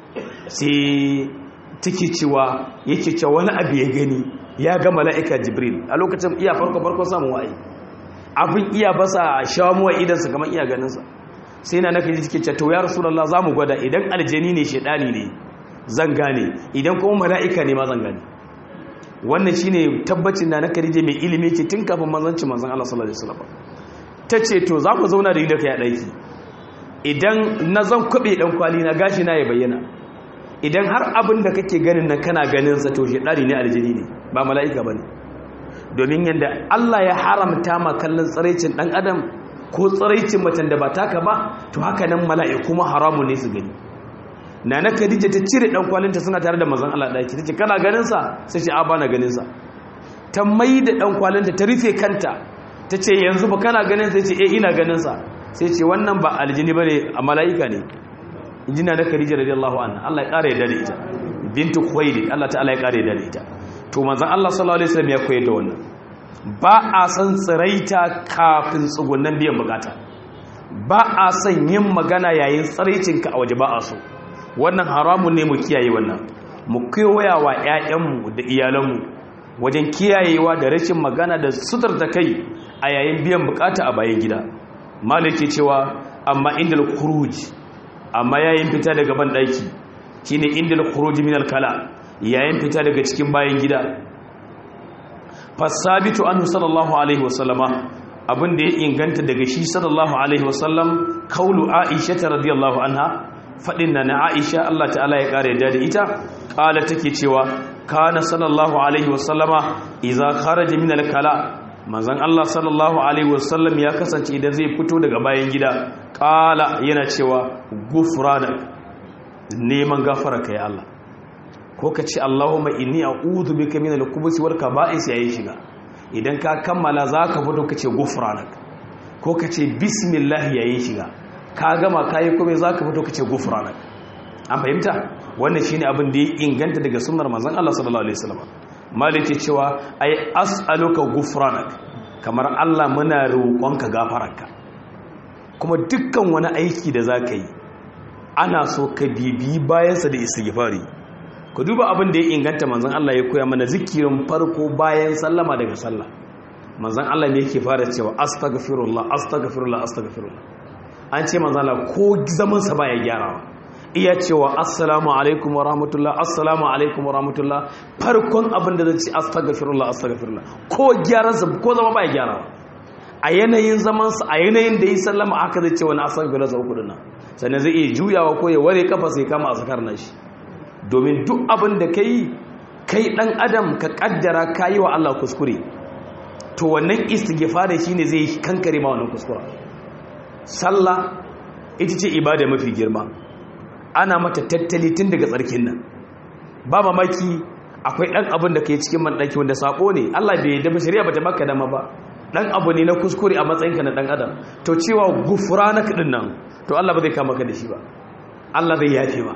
sai take cewa yake cewa wani abu ya gani ya ga mala'ika jibril a lokacin iya farko farko samun wa'ayi abin iya basa shamuwa idansa kamar iya ganinsa sai na naka ji take to ya rasulullah za mu gwada idan aljani ne shaidani ne zan gane idan kuma mala'ika ne ma zan gane wannan shine tabbacin na naka rije mai ilimi ce tun kafin manzanci manzan Allah sallallahu alaihi wasallam ta ce to za ku zauna da ni da kai a ɗaki idan na zan kwaɓe ɗan kwali na gashi na ya bayyana idan har abin da kake ganin nan kana ganin sa to shaidani ne aljini ne ba mala'ika bane domin yanda Allah ya haramta ma kallon tsaraicin dan adam ko tsaraicin macen da ba taka ba to haka nan mala'iku ma haramun ne su gani nana Khadija ta cire dan kwalinta suna tare da manzon Allah daki tace kana ganin sa sai ce a bana ganin sa ta mai da dan kwalinta ta rufe kanta tace yanzu ba kana ganin sai ce eh ina ganin sa sai ce wannan ba aljini bane a mala'ika ne injina na Khadija radiyallahu anha Allah ya ƙara yarda da ita bintu khuwailid Allah ta'ala ya kare da ita to manzon Allah sallallahu alaihi wasallam ya koyar da wannan ba a san tsiraita kafin tsugunnan biyan bukata ba a san yin magana yayin tsiraicinka a waje ba a so wannan haramun ne mu kiyaye wannan mu koya wa ƴaƴanmu da iyalanmu wajen kiyayewa da rashin magana da sutar ta kai a yayin biyan bukata a bayan gida maliki cewa amma indal khuruj amma yayin fita daga ban daki shine indal khuruj min al kala yayin fita daga cikin bayan gida fasabitu anhu sallallahu alaihi wasallama abin da ya inganta daga shi sallallahu alaihi wasallam kaulu aisha radiyallahu anha fadin na na aisha Allah ta'ala ya kare da ita kala take cewa kana sallallahu alaihi wasallama idza kharaja min al-kala manzon Allah sallallahu alaihi wasallam ya kasance idan zai fito daga bayan gida kala yana cewa gufranak neman gafara kai Allah ko ka ce Allahumma inni a'udhu bika min al-khubuthi wal kaba'is yayin shiga idan ka kammala zaka fito ka ce gufranak ko ka ce bismillah yayin shiga ka gama kai kuma zaka fito ka ce gufranak an fahimta wannan shine abin da ya inganta daga sunnar manzon Allah sallallahu alaihi wasallam malik ce cewa ai as'aluka gufranak kamar Allah muna roƙonka gafararka kuma dukkan wani aiki da zaka yi ana so ka bibi bayansa da istighfari ku duba abin da ya inganta manzon Allah ya koya mana zikirin farko bayan sallama daga sallah manzon Allah ne yake fara cewa astaghfirullah astaghfirullah astaghfirullah an ce manzon Allah ko zaman sa baya gyarawa iya cewa assalamu alaikum wa rahmatullah assalamu alaikum wa rahmatullah farkon abin da zai ce astaghfirullah astaghfirullah ko gyaran sa ko zama baya gyarawa a yanayin zaman sa a yanayin da yi sallama aka zai ce wani astaghfirullah sa uku dinnan sannan zai iya juyawa ko ya ware kafa sai kama azkar nashi domin duk abin da ka yi kai ɗan adam ka ƙaddara ka yi wa Allah kuskure to wannan istighfari shi ne zai kankare ma wannan kuskura sallah ita ce ibada mafi girma ana mata tattali tun daga tsarkin nan ba mamaki akwai ɗan abin da ka yi cikin manɗaki wanda saƙo ne Allah bai da shari'a ba ta maka dama ba ɗan abu ne na kuskure a matsayinka na ɗan adam to cewa gufura na kaɗin nan to Allah ba zai kama ka da shi ba Allah zai yafe ba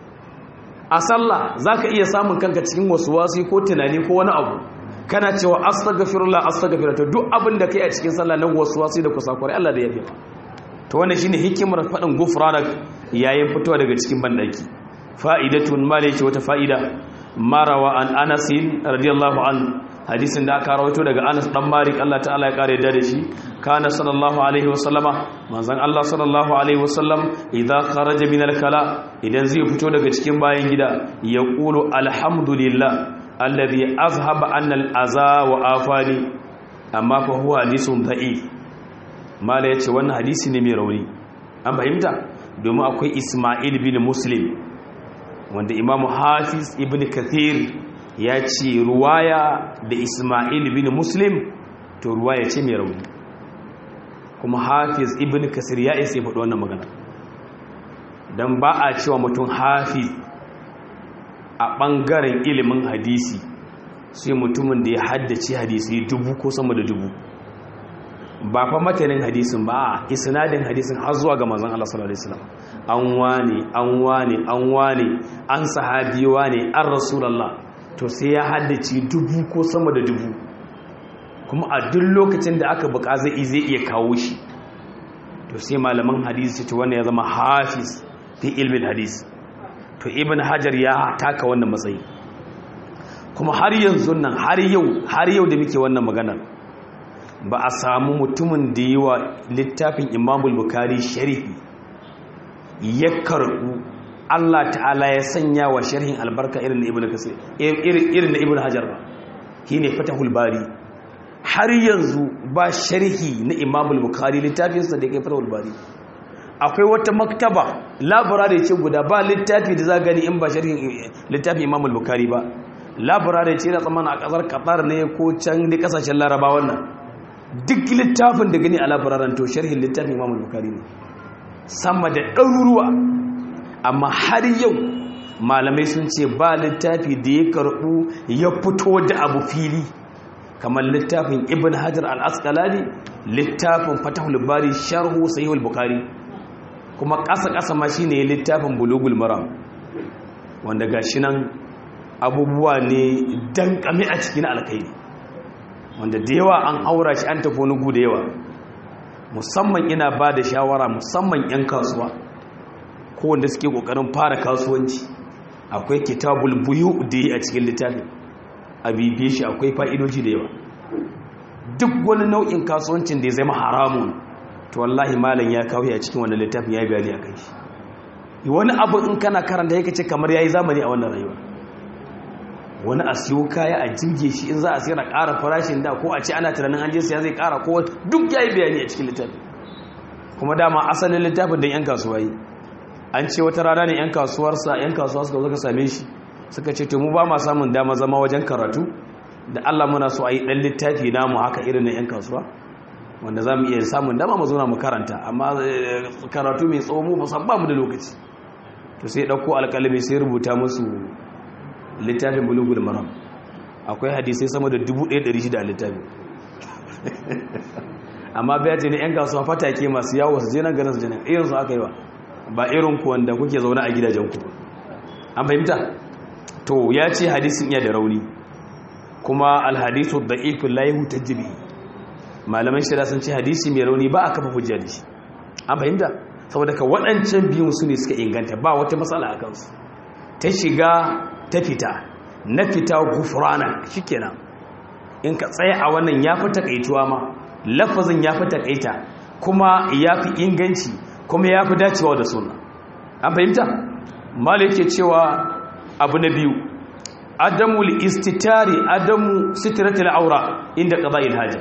a sallah za ka iya samun kanka cikin wasu wasu ko tunani ko wani abu kana cewa astaghfirullah astaghfirullah to duk abin da kai a cikin sallah na wasu wasu da kusakurai Allah da ya fi to wannan shine hikimar faɗin gufranak yayin fitowa daga cikin bandaki fa'idatun malaki wata fa'ida marawa an Anas radiyallahu an hadisin da aka rawaito daga Anas dan Malik Allah ta'ala ya kare da shi kana sallallahu alaihi wasallama manzon Allah sallallahu alaihi wasallam idza kharaja min al-kala idan zai fito daga cikin bayan gida ya qulu alhamdulillah alladhi azhaba anna al-aza wa afani amma fa huwa hadisun da'if mala yace wannan hadisi ne mai rauni an fahimta domin akwai Isma'il bin Muslim wanda Imam Hafiz ibn Kathir ya ce ruwaya da Isma'il bin Muslim to ruwaya ce mai rauni kuma hafiz ibn kasir ya isa faɗi wannan magana don ba a cewa mutum hafiz a ɓangaren ilimin hadisi sai mutumin da ya haddace hadisi dubu ko sama da dubu ba fa matanin hadisin ba a isnadin hadisin har zuwa ga manzon Allah sallallahu alaihi wasallam an wane an wane an wane an sahabi wane an rasulullah to sai ya haddace dubu ko sama da dubu kuma a duk lokacin da aka buka zai zai iya kawo shi to sai malaman hadisi ce wannan ya zama hafiz fi ilmin hadis to ibn hajar ya taka wannan matsayi kuma har yanzu nan har yau har yau da muke wannan maganar ba a samu mutumin da yi wa littafin imamul bukari shari'i ya karɓu Allah ta'ala ya sanya wa sharhin albarka irin na ibn kasir irin na ibn hajar ba shine fatahul bari har yanzu ba sharhi na imamul bukari littafinsa da ya kai fatahul bari akwai wata maktaba labarare ce guda ba littafi da za gani in ba sharhin littafin imamul bukari ba labarare ce na tsammanin a kasar qatar ne ko can da kasashen laraba wannan duk littafin da gani a labararen to sharhin littafin imamul bukari ne sama da ɗaruruwa amma har yau malamai sun ce ba littafi da ya karɓu ya fito da abu fili kamar littafin ibn hajar al-asqalani littafin fatahul bari sharhu sahihul bukhari kuma ƙasa ƙasa ma shine littafin bulugul maram wanda gashi nan abubuwa ne dankame a cikin alkairi wanda da yawa an aura shi an tafi wani gu da yawa musamman ina ba da shawara musamman 'yan kasuwa ko wanda suke kokarin fara kasuwanci akwai kitabul buyu da yi a cikin littafin a bibiye shi akwai fa'idoji da yawa duk wani nau'in kasuwancin da ya zama haramun to wallahi malam ya kawo a cikin wannan littafin ya bayani a kai shi wani abu in kana karanta yake ce kamar yayi zamani a wannan rayuwa wani a siyo kaya a jirge shi in za a siyar a ƙara farashin da ko a ce ana tunanin an je siya zai ƙara ko duk yayi bayani a cikin littafin kuma dama asalin littafin da yan kasuwa yi an ce wata rana ne yan kasuwarsa yan kasuwa suka zo ka same shi suka ce to mu ba ma samun dama zama wajen karatu da Allah muna so a yi ɗan littafi namu haka irin na 'yan kasuwa wanda za mu iya samun dama mu zuna mu karanta amma karatu mai tsawo mu musan ba mu da lokaci to sai ɗauko alƙalami sai rubuta musu littafin bulugul maram akwai hadisai sama da 1,600 a littafi amma bai ce ne 'yan kasuwa fatake masu yawo su je nan ganin su je nan irin su aka yi ba ba irin ku wanda kuke zaune a gidajen ku an fahimta to ya ce hadisin iya da rauni kuma alhadisu da'ifun la yuhtajji malaman shari'a sun ce hadisi mai rauni ba a kafa hujja da shi an fahimta saboda ka waɗancan biyun su ne suka inganta ba wata matsala a kansu ta shiga ta fita na fita gufrana shikenan in ka tsaya a wannan ya fi takaituwa ma lafazin ya fi takaita kuma ya fi inganci kuma ya fi dacewa da suna an fahimta malai yake cewa abu na biyu adamu istitari adamu sitratul aura inda qada'il haja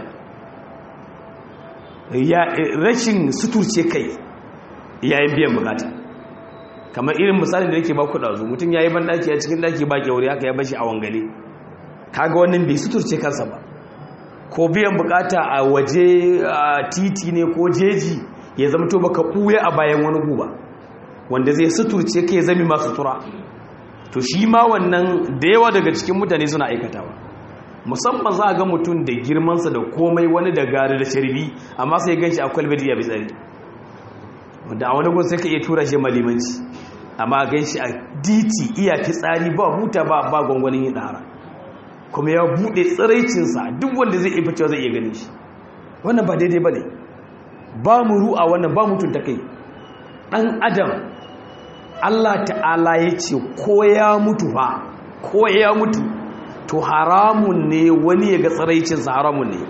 ya rashin suturce kai yayin biyan bukata kamar irin misalin da yake ba ku dazu mutum yayi ban daki a cikin daki ba kyauri haka ya bashi a wangale kaga wannan bai suturce kansa ba ko biyan bukata a waje a titi ne ko jeji ya zama to baka buya a bayan wani guba wanda zai suturce kai zami masu tura to shi ma wannan da yawa daga cikin mutane suna aikatawa musamman za a ga mutum da girmansa da komai wani da gari da sharbi amma sai gan shi a kwalbedi ya tsari wanda a wani gun sai ka iya tura shi malimanci amma gan shi a diti iya fitsari ba huta ba ba gwangwanin yin ɗara kuma ya buɗe tsiraicinsa duk wanda zai iya cewa zai iya ganin shi wannan ba daidai ba ne ba mu ru'a wannan ba mutunta kai ɗan adam Allah ta'ala ya ce ko ya mutu fa ko ya mutu to haramun ne wani ya ga tsaraicinsa haramun ne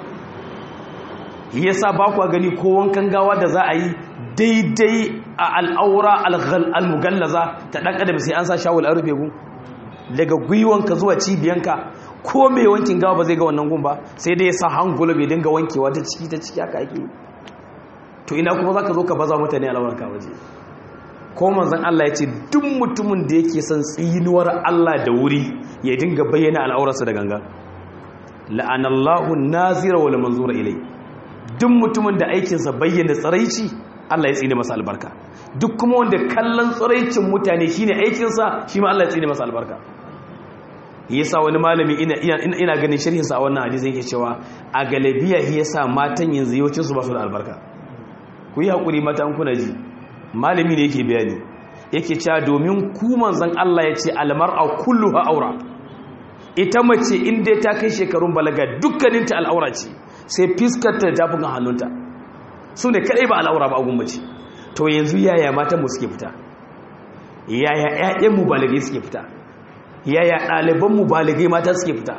yasa ba ku gani ko wankan gawa da za a yi daidai a al'aura al-mugallaza ta ɗan adam sai an sa shawul an rufe gun daga gwiwanka zuwa cibiyanka ko mai wankin gawa ba zai ga wannan gun ba sai dai ya sa hangula bai dinga wankewa ta ciki ta ciki haka ake to ina kuma za ka zo ka baza mutane al'aurarka waje ko manzon Allah ya ce duk mutumin da yake son tsinuwar Allah da wuri ya dinga bayyana al'aurarsa da ganga la'anallahu nazira wal manzura ilai duk mutumin da aikinsa bayyana tsaraici Allah ya tsine masa albarka duk kuma wanda kallon tsaraicin mutane shine aikinsa shi ma Allah ya tsine masa albarka yasa wani malami ina ina, ina ganin sharhinsa a wannan hadisi yake cewa a galabiya yasa matan yanzu yawancin su ba su da albarka ku yi hakuri mata kuna ji malami ne yake bayani yake cewa domin ku manzon Allah ya ce almar'a kulluha aura ita mace inda ta kai shekarun balaga dukkaninta al'aura ce sai fiskarta da tafukan hannunta su ne kadai ba al'aura ba agun mace to yanzu yaya matan mu suke fita yaya ƴaƴan mu balagai suke fita yaya ɗaliban mu balagai mata suke fita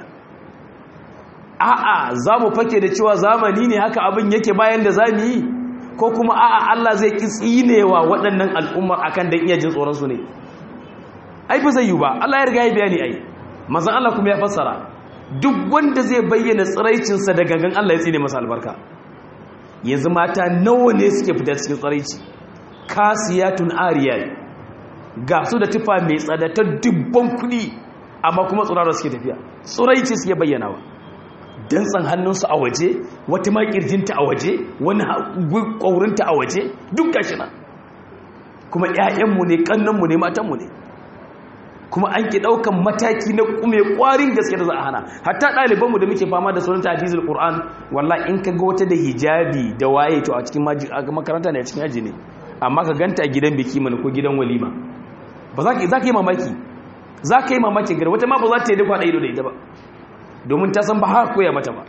a'a za mu fake da cewa zamani ne haka abin yake bayan da za mu yi ko kuma a'a Allah zai ki tsinewa waɗannan al'ummar akan dan iya jin tsoron su ne ai ba zai yi ba Allah ya riga ya bayani ai manzon Allah kuma ya fassara duk wanda zai bayyana tsiraicin sa da gangan Allah ya tsine masa albarka yanzu mata nawa ne suke fita cikin tsiraici kasiyatun ariyat ga su da tufa mai tsada ta dubban kuɗi amma kuma tsirara suke tafiya tsiraici suke bayyanawa dantsan hannunsu a waje wata makirjinta a waje wani ƙwaurinta a waje duk gashi nan kuma 'ya'yanmu ne ƙannanmu ne matanmu ne kuma an ki ɗaukan mataki na kume ƙwarin gaske da za a hana hatta ɗalibanmu da muke fama da sauran tafizul ƙur'an wallah in ka ga wata da hijabi da waye to a cikin makaranta ne a cikin aji ne amma ka ganta a gidan biki mana ko gidan walima ba za ka yi mamaki za ka yi mamakin gari wata ma ba za ta yi duk kwaɗa ido da ita ba domin ta san ba har koya mata ba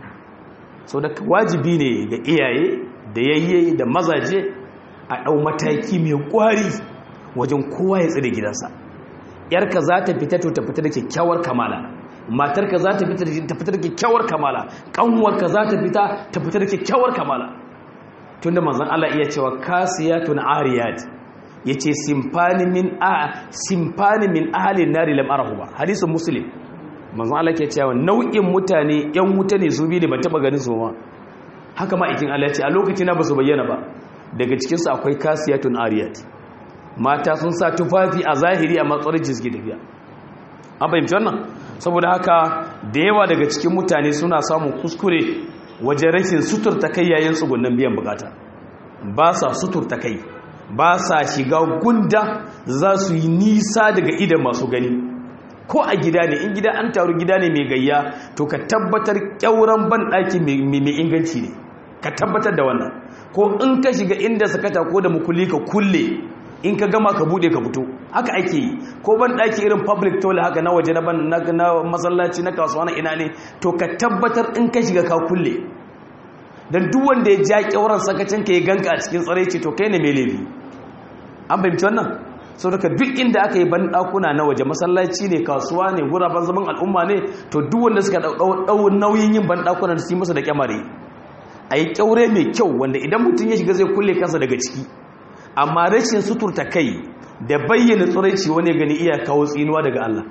sau da wajibi ne ga iyaye da yayye da mazaje a ɗau mataki mai ƙwari wajen kowa ya tsire gidansa yarka za ta fita to ta fita da kyakkyawar kamala matarka za ta fita ta fita da kyakkyawar kamala ƙanwarka za ta fita ta fita da kyakkyawar kamala tunda manzon Allah iya cewa kasiyatun ariyat yace simfani min a simfani min ahli nari lam arahu ba hadisin muslim manzon Allah ke cewa nau'in mutane yan wuta ne su bi ne ban taba ganin su ba haka ma ikin Allah ya ce a lokacin na basu bayyana ba daga cikin su akwai kasiyatun ariyat mata sun sa tufafi a zahiri a matsayin suke tafiya an fahimci wannan saboda haka da yawa daga cikin mutane suna samun kuskure wajen rashin suturta kai yayin tsugunan biyan bukata ba sa suturta kai ba sa shiga gunda za su yi nisa daga idan masu gani ko a gida ne in gida an taru gida ne mai gayya to ka tabbatar kyauran banɗaki mai inganci ne ka tabbatar da wannan ko in ka shiga inda sakata ko da mukulli ka kulle in ka gama ka bude ka fito haka ake yi ko ban daki irin public toilet haka na waje na masallaci na kasuwa na ina ne to ka tabbatar in ka shiga ka kulle dan duk wanda ya ja kyauran sakacin ka ya ganka a cikin tsare ce to kai ne mai laifi an fahimci wannan sau daga duk inda aka yi ban dakuna na waje masallaci ne kasuwa ne guraben zaman al'umma ne to duk wanda suka dau nauyin yin ban dakuna su yi masa da kyamare a yi kyaure mai kyau wanda idan mutum ya shiga zai kulle kansa daga ciki amma rashin suturta kai da bayyana tsiraici wani gani iya kawo tsinuwa daga Allah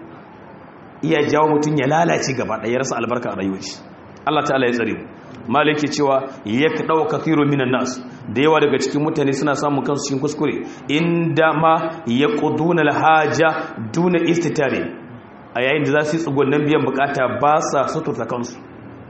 iya jawo mutum ya lalace gaba ɗaya rasa albarka a rayuwar shi Allah ta'ala ya tsare mu malaki cewa ya ka dawo kathiru minan nas da yawa daga cikin mutane suna samun kansu cikin kuskure inda ma ya quduna alhaja duna istitari a yayin da za su yi tsugunnan biyan bukata ba sa suturta kansu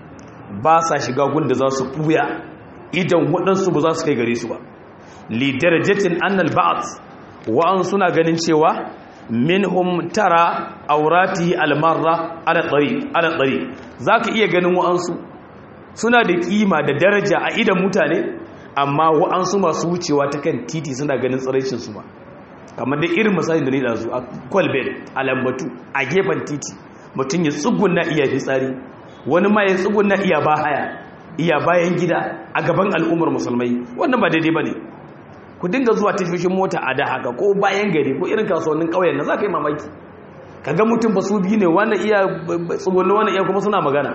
ba sa shiga gun da za su buya idan waɗansu ba za su kai gare su ba lidarajatin annal ba'd wa'an suna ganin cewa minhum tara aurati almarra ala tariq ala tariq zaka iya ganin wa'ansu suna da kima da daraja a idan mutane amma wa'ansu masu wucewa ta kan titi suna ganin tsiraicin su ba kamar da irin misalin da ni da su a kwalbel a lambatu a gefen titi mutum ya tsugunna iya fitsari wani ma ya tsugunna iya ba haya iya bayan gida a gaban al'ummar musulmai wannan ba daidai ba ne ku dinga zuwa tashoshin mota a da haka ko bayan gari ko irin kasuwannin ƙauyen na za ka yi mamaki ka ga mutum ba su biyu ne wani iya tsugunni wani iya kuma suna magana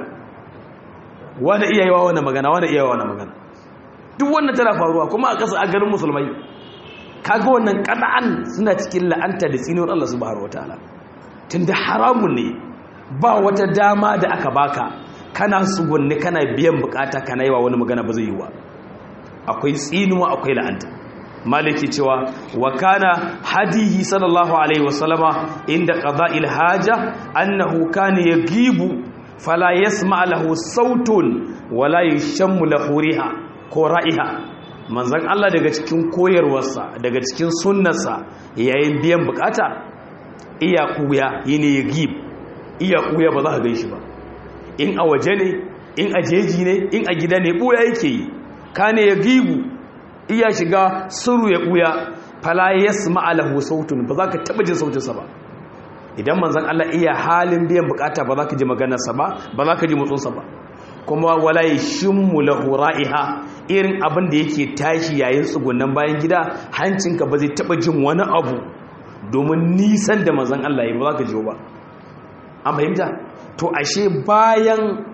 wani iya yawa wani magana wani iya wani magana duk wannan tana faruwa kuma a ƙasa a garin musulmai kaga wannan ƙana'an suna cikin la'anta da tsinuwar Allah subhanahu wataala tunda haramun ne ba wata dama da aka baka kana tsugunni kana biyan bukata kana yi wa wani magana ba zai yi wa akwai tsinuwa akwai la'anta maliki cewa wa kana hadihi sallallahu alaihi wasallama inda qada'il haja annahu kana yagibu fala yasma lahu sautun wala yashammu lahu riha ko ra'iha manzon Allah daga cikin koyarwarsa daga cikin sunnarsa yayin biyan bukata iya kuya yine yagib iya kuya ba za ka ganshi ba in a waje ne in a jeji ne in a gida ne buya yake yi kane yagibu iya shiga suru ya ɓuya fala ya sma lahu sautun ba za ka taɓa jin sautinsa ba idan manzan Allah iya halin biyan bukata ba za ka ji maganarsa ba ba za ka ji motsinsa ba kuma wala ya shimmu lahu ra'iha irin abin da yake tashi yayin tsugunan bayan gida hancinka ba zai taɓa jin wani abu domin nisan da manzan Allah ya ba za ka ji ba an fahimta to ashe bayan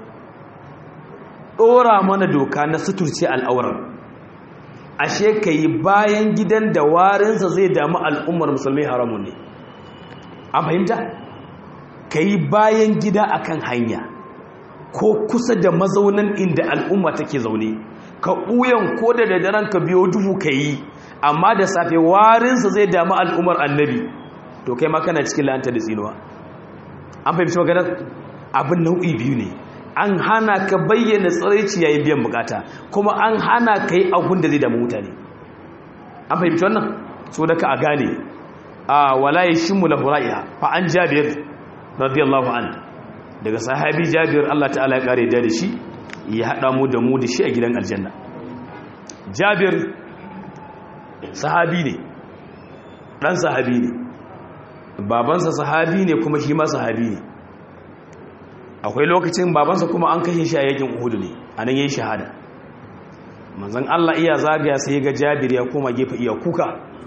ɗora mana doka na suturce al'auran ashe ka yi bayan gidan da warinsa zai damu al'ummar musulmi haramun ne a fahimta ka yi bayan gida akan hanya ko kusa da mazaunan inda al'umma take zaune ka ɓuyan ko da daren ka biyo duhu ka yi amma da safe warinsa zai damu al'ummar annabi to kai ma kana cikin la'anta da tsinuwa an fahimci maganar abin nau'i biyu ne an hana ka bayyana tsiraici yayin biyan bukata kuma an hana ka yi abun da zai damu mutane an fahimci wannan so da ka a gane a walaye shi mu lahura'iya fa an jabir radiyallahu an daga sahabi jabir Allah ta'ala ya kare da shi ya haɗa mu da mu da shi a gidan aljanna jabir sahabi ne ɗan sahabi ne babansa sahabi ne kuma shi ma sahabi ne akwai lokacin babansa kuma an kashe shi a yakin uhudu ne a nan yayin shahada manzon Allah iya zagaya sai ga Jabir ya koma gefe iya kuka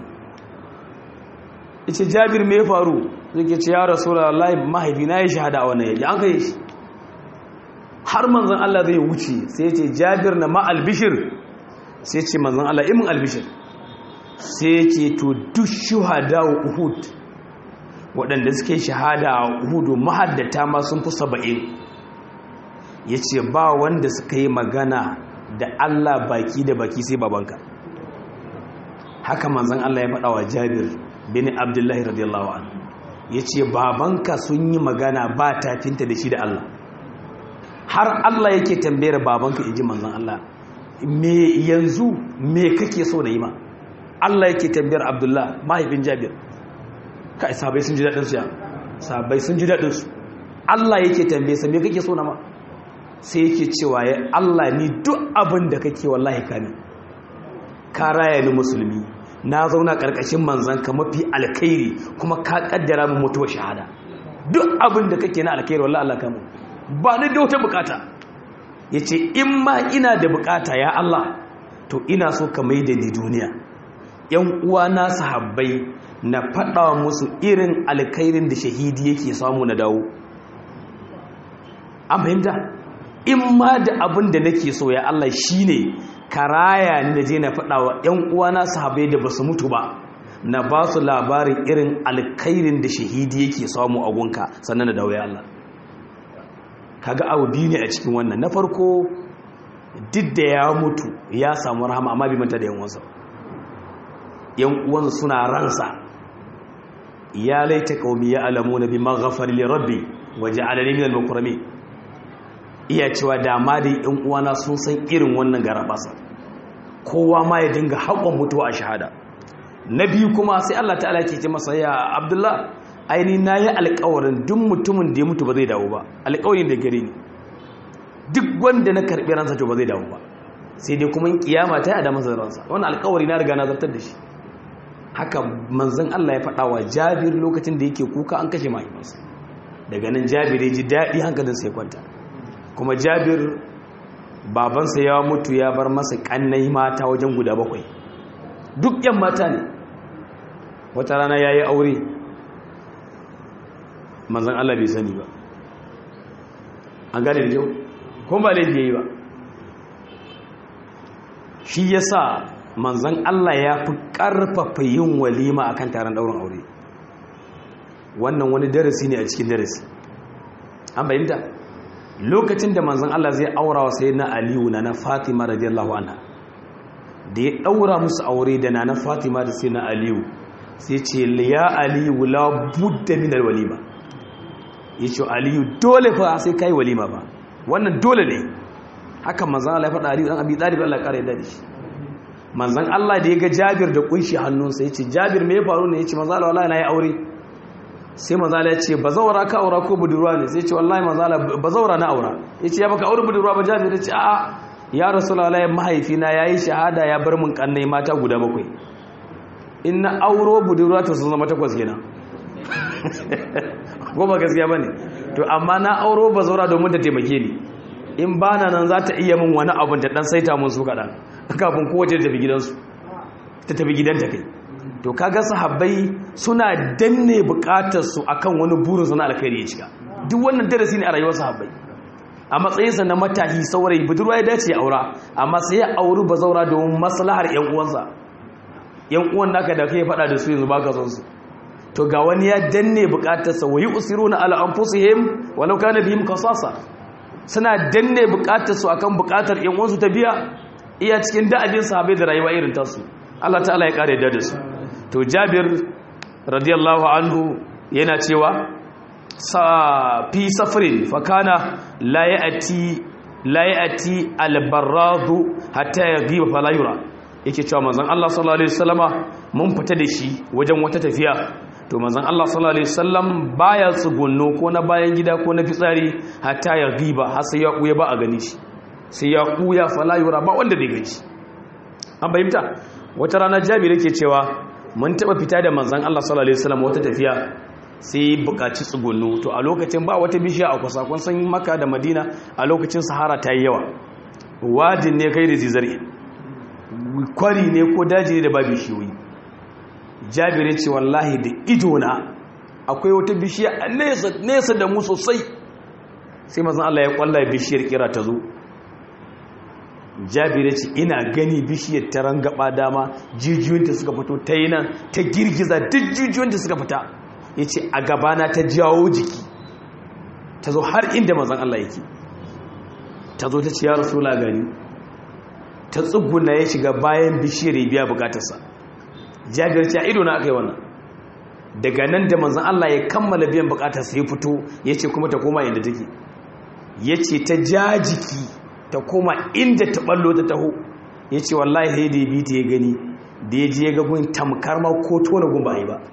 yace Jabir me ya faru yake ce ya Rasulullahi mahaifi na yi shahada a wannan yaki an kai shi har manzon Allah zai wuce sai yace Jabir na ma albishir sai yace manzon Allah imin albishir sai yace to duk shuhada Uhud waɗanda suke shahada a Uhud mahaddata ma sun fi 70 yace ba wanda suka yi magana da Allah baki da baki sai babanka haka manzon Allah ya faɗa wa Jabir bin Abdullahi radiyallahu anhu yace babanka sun yi magana ba tafinta da shi da Allah har Allah yake tambayar babanka inji manzon Allah me yanzu me kake so da yi ma Allah yake tambayar Abdullah mahaifin Jabir kai sabai sun ji dadin su ya sabai sun ji dadin su Allah yake tambaye sa me kake so na ma sai yake cewa ya Allah ni duk abin da kake wallahi ka ne ka raya ni musulmi na zauna karkashin manzan ka mafi alkhairi kuma ka kaddara mu mutuwa shahada duk abin da kake na alkhairi wallahi Allah ka mu ba ni da wata bukata yace in ma ina da bukata ya Allah to ina so ka mai da ni duniya yan uwa na sahabbai na faɗa musu irin alkhairin da shahidi yake samu na dawo an fahimta in ma da abin da nake so ya Allah shi ne karaya ni da je na faɗa wa ‘yan uwana sahabai da ba su mutu ba na ba su labarin irin alkairin da shahidi yake samu a gunka sannan da dawo ya Allah kaga abu biyu ne a cikin wannan na farko duk da ya mutu ya samu rahama amma bi manta da yan uwansa yan uwansa suna ransa ya laita qaumi ya alamuna bima ghafara li rabbi waja'alani minal mukramin iya cewa dama da yan uwana sun san irin wannan garabasa kowa ma ya dinga haƙon mutuwa a shahada na biyu kuma sai Allah ta'ala ke ce masa ya Abdullah aini na yi alƙawarin duk mutumin da ya mutu ba zai dawo ba alƙawarin da gare ni duk wanda na karɓi ransa to ba zai dawo ba sai dai kuma kiyama ta yi da masa ransa wannan alƙawari na riga na zartar da shi haka manzon Allah ya faɗa wa Jabir lokacin da yake kuka an kashe mahaifinsa daga nan Jabir ya ji daɗi hankalinsa ya kwanta kuma jabir babansa ya mutu ya bar masa kannai mata wajen guda bakwai duk yan mata ne wata rana ya yi aure manzan Allah bai sani ba an gane da jau kuma ba laifi ya yi ba shi ya sa manzan Allah ya fi ƙarfafa yin walima akan taron ɗaurin aure wannan wani darasi ne a cikin darasi an bayyanta lokacin da manzon Allah zai aura wa sayyidina Aliyu na na Fatima radiyallahu anha da ya daura musu aure da na na Fatima da sayyidina Aliyu sai ce ya Aliyu la budda min alwalima yace Aliyu dole fa sai kai walima ba wannan dole ne haka manzon Allah ya faɗa Aliyu dan Abi Talib Allah ya kare da shi manzon Allah da ya ga Jabir da kunshi hannunsa yace Jabir me ya faru ne yace manzon Allah wallahi na yi aure sai mazala ya ce ba zaura ka aura ko budurwa ne sai ce wallahi mazala ba zaura na aura ya ce ya baka aure budurwa ba jami'a ya ce a ya rasulallah mahaifina ya yi shahada ya bar mun kannai mata guda bakwai in na auro budurwa ta sun zama takwas kenan ko ba gaskiya ba ne to amma na auro ba zaura domin ta taimake ni in ba na nan za ta iya min wani abin ta dan saita mun su kaɗan kafin kowace ta tafi gidansu ta tafi gidanta kai to kaga sahabbai suna danne bukatar su akan wani burin su na alkhairi ya cika duk wannan darasi ne a rayuwar sahabbai a matsayinsa na matahi saurayi budurwa ya dace ya aura amma sai ya auri bazaura domin maslahar yan uwansa yan uwan naka da kai faɗa da su yanzu baka son su to ga wani ya danne bukatar sa wayi usiruna ala anfusihim walau kana bihim qasasa suna danne bukatar su akan bukatar yan uwansu ta biya iya cikin da'abin sahabbai da rayuwa irin tasu Allah ta'ala ya kare da su to jabir radiyallahu anhu yana cewa sa fi safarin fakana la ya'ti la ya'ti albarradu hatta yaghiba fala yura yake cewa manzon Allah sallallahu alaihi wasallama mun fita da shi wajen wata tafiya to manzon Allah sallallahu alaihi wasallam baya tsugunno ko na bayan gida ko na fitsari hatta yaghiba har sai ya kuya ba a gani shi sai ya kuya fala yura ba wanda zai gani an bayyanta wata rana jabir yake cewa mun taba fita da manzan Allah sallallahu alaihi wasallam wata tafiya sai buƙaci tsugunnu to a lokacin ba wata bishiya a kusa kun san maka da madina a lokacin sahara ta yi yawa wajin ne kai da zizari kwari ne ko daji ne da ba bishiyoyi jabir ce wallahi da idona akwai wata bishiya a nesa da mu sosai sai mazan Allah ya kwalla bishiyar kira ta zo jabir ce ina gani bishiyar ta rangaba dama jijiyoyinta suka fito ta yi nan ta girgiza duk jijiyoyinta suka fita ya ce a gabana ta jawo jiki ta zo har inda mazan Allah yake ta zo ta ce ya rasu gani ta tsuguna ya shiga bayan bishiyar ya biya bukatarsa jabir ce a ido na aka yi wannan daga nan da manzan Allah ya kammala biyan bukatarsa ya fito ya ce kuma ta koma inda take ya ce ta ja jiki ta koma inda ta ballo ta taho ya ce wallahi sai da ya bi ta ya gani da ya je ya ga gun tamkar ma ko tona gun ba yi ba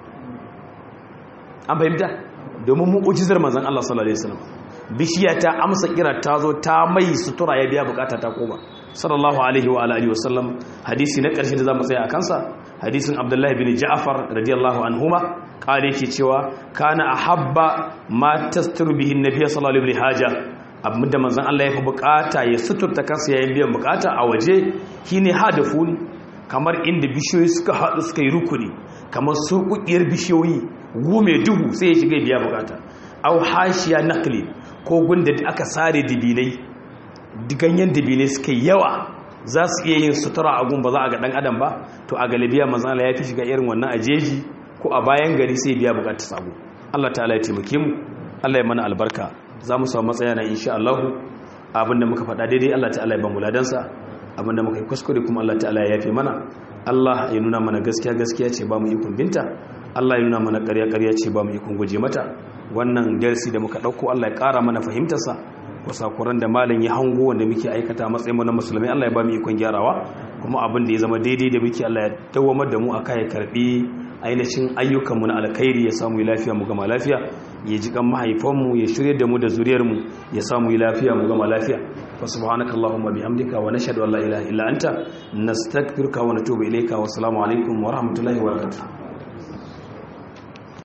an fahimta domin mu'ujizar manzan Allah sallallahu alaihi wasallam bishiya ta amsa kira ta zo ta mai sutura ya biya bukata ta koma sallallahu alaihi wa alihi wasallam hadisi na ƙarshe da zamu tsaya a kansa hadisin Abdullahi bin Ja'far radiyallahu anhuma kare yake cewa kana ahabba ma tastiru bihi an-nabiy sallallahu alaihi haja abinda manzon Allah ya fi bukata ya suturta kansa yayin biyan bukata a waje shine hadafun kamar inda bishiyoyi suka haɗu suka yi rukuni kamar surkukiyar bishiyoyi gume duhu sai ya shiga biya bukata au hashiya nakli ko gunda da aka sare dibinai ganyen dibinai suka yawa za su iya yin sutura a gun ba za a ga dan adam ba to a galibiya manzon Allah ya fi shiga irin wannan ajeji ko a bayan gari sai biya bukatar sabo Allah ta'ala ya taimake mu Allah ya mana albarka za mu samu matsaya na insha Allah abinda muka faɗa daidai Allah ta'ala ya ba mu ladansa abinda muka yi kuskure kuma Allah ta'ala ya yafe mana Allah ya nuna mana gaskiya gaskiya ce ba mu ikon binta Allah ya nuna mana ƙarya ƙarya ce ba mu ikon guje mata wannan darasi da muka ɗauko Allah ya ƙara mana fahimtarsa kusakuran da malam ya hango wanda muke aikata matsayin mu na musulmai Allah ya ba mu ikon gyarawa kuma abin da ya zama daidai da muke Allah ya dawamar da mu aka ya karbi ainihin ayyukanmu na alkhairi ya samu lafiya mu gama lafiya ya ji kan mahaifanmu ya shirye da mu da zuriyarmu ya samu lafiya mu gama lafiya fa subhanaka allahumma bihamdika wa nashhadu an la ilaha illa anta nastaghfiruka wa natubu ilayka wa assalamu alaikum wa rahmatullahi wa barakatuh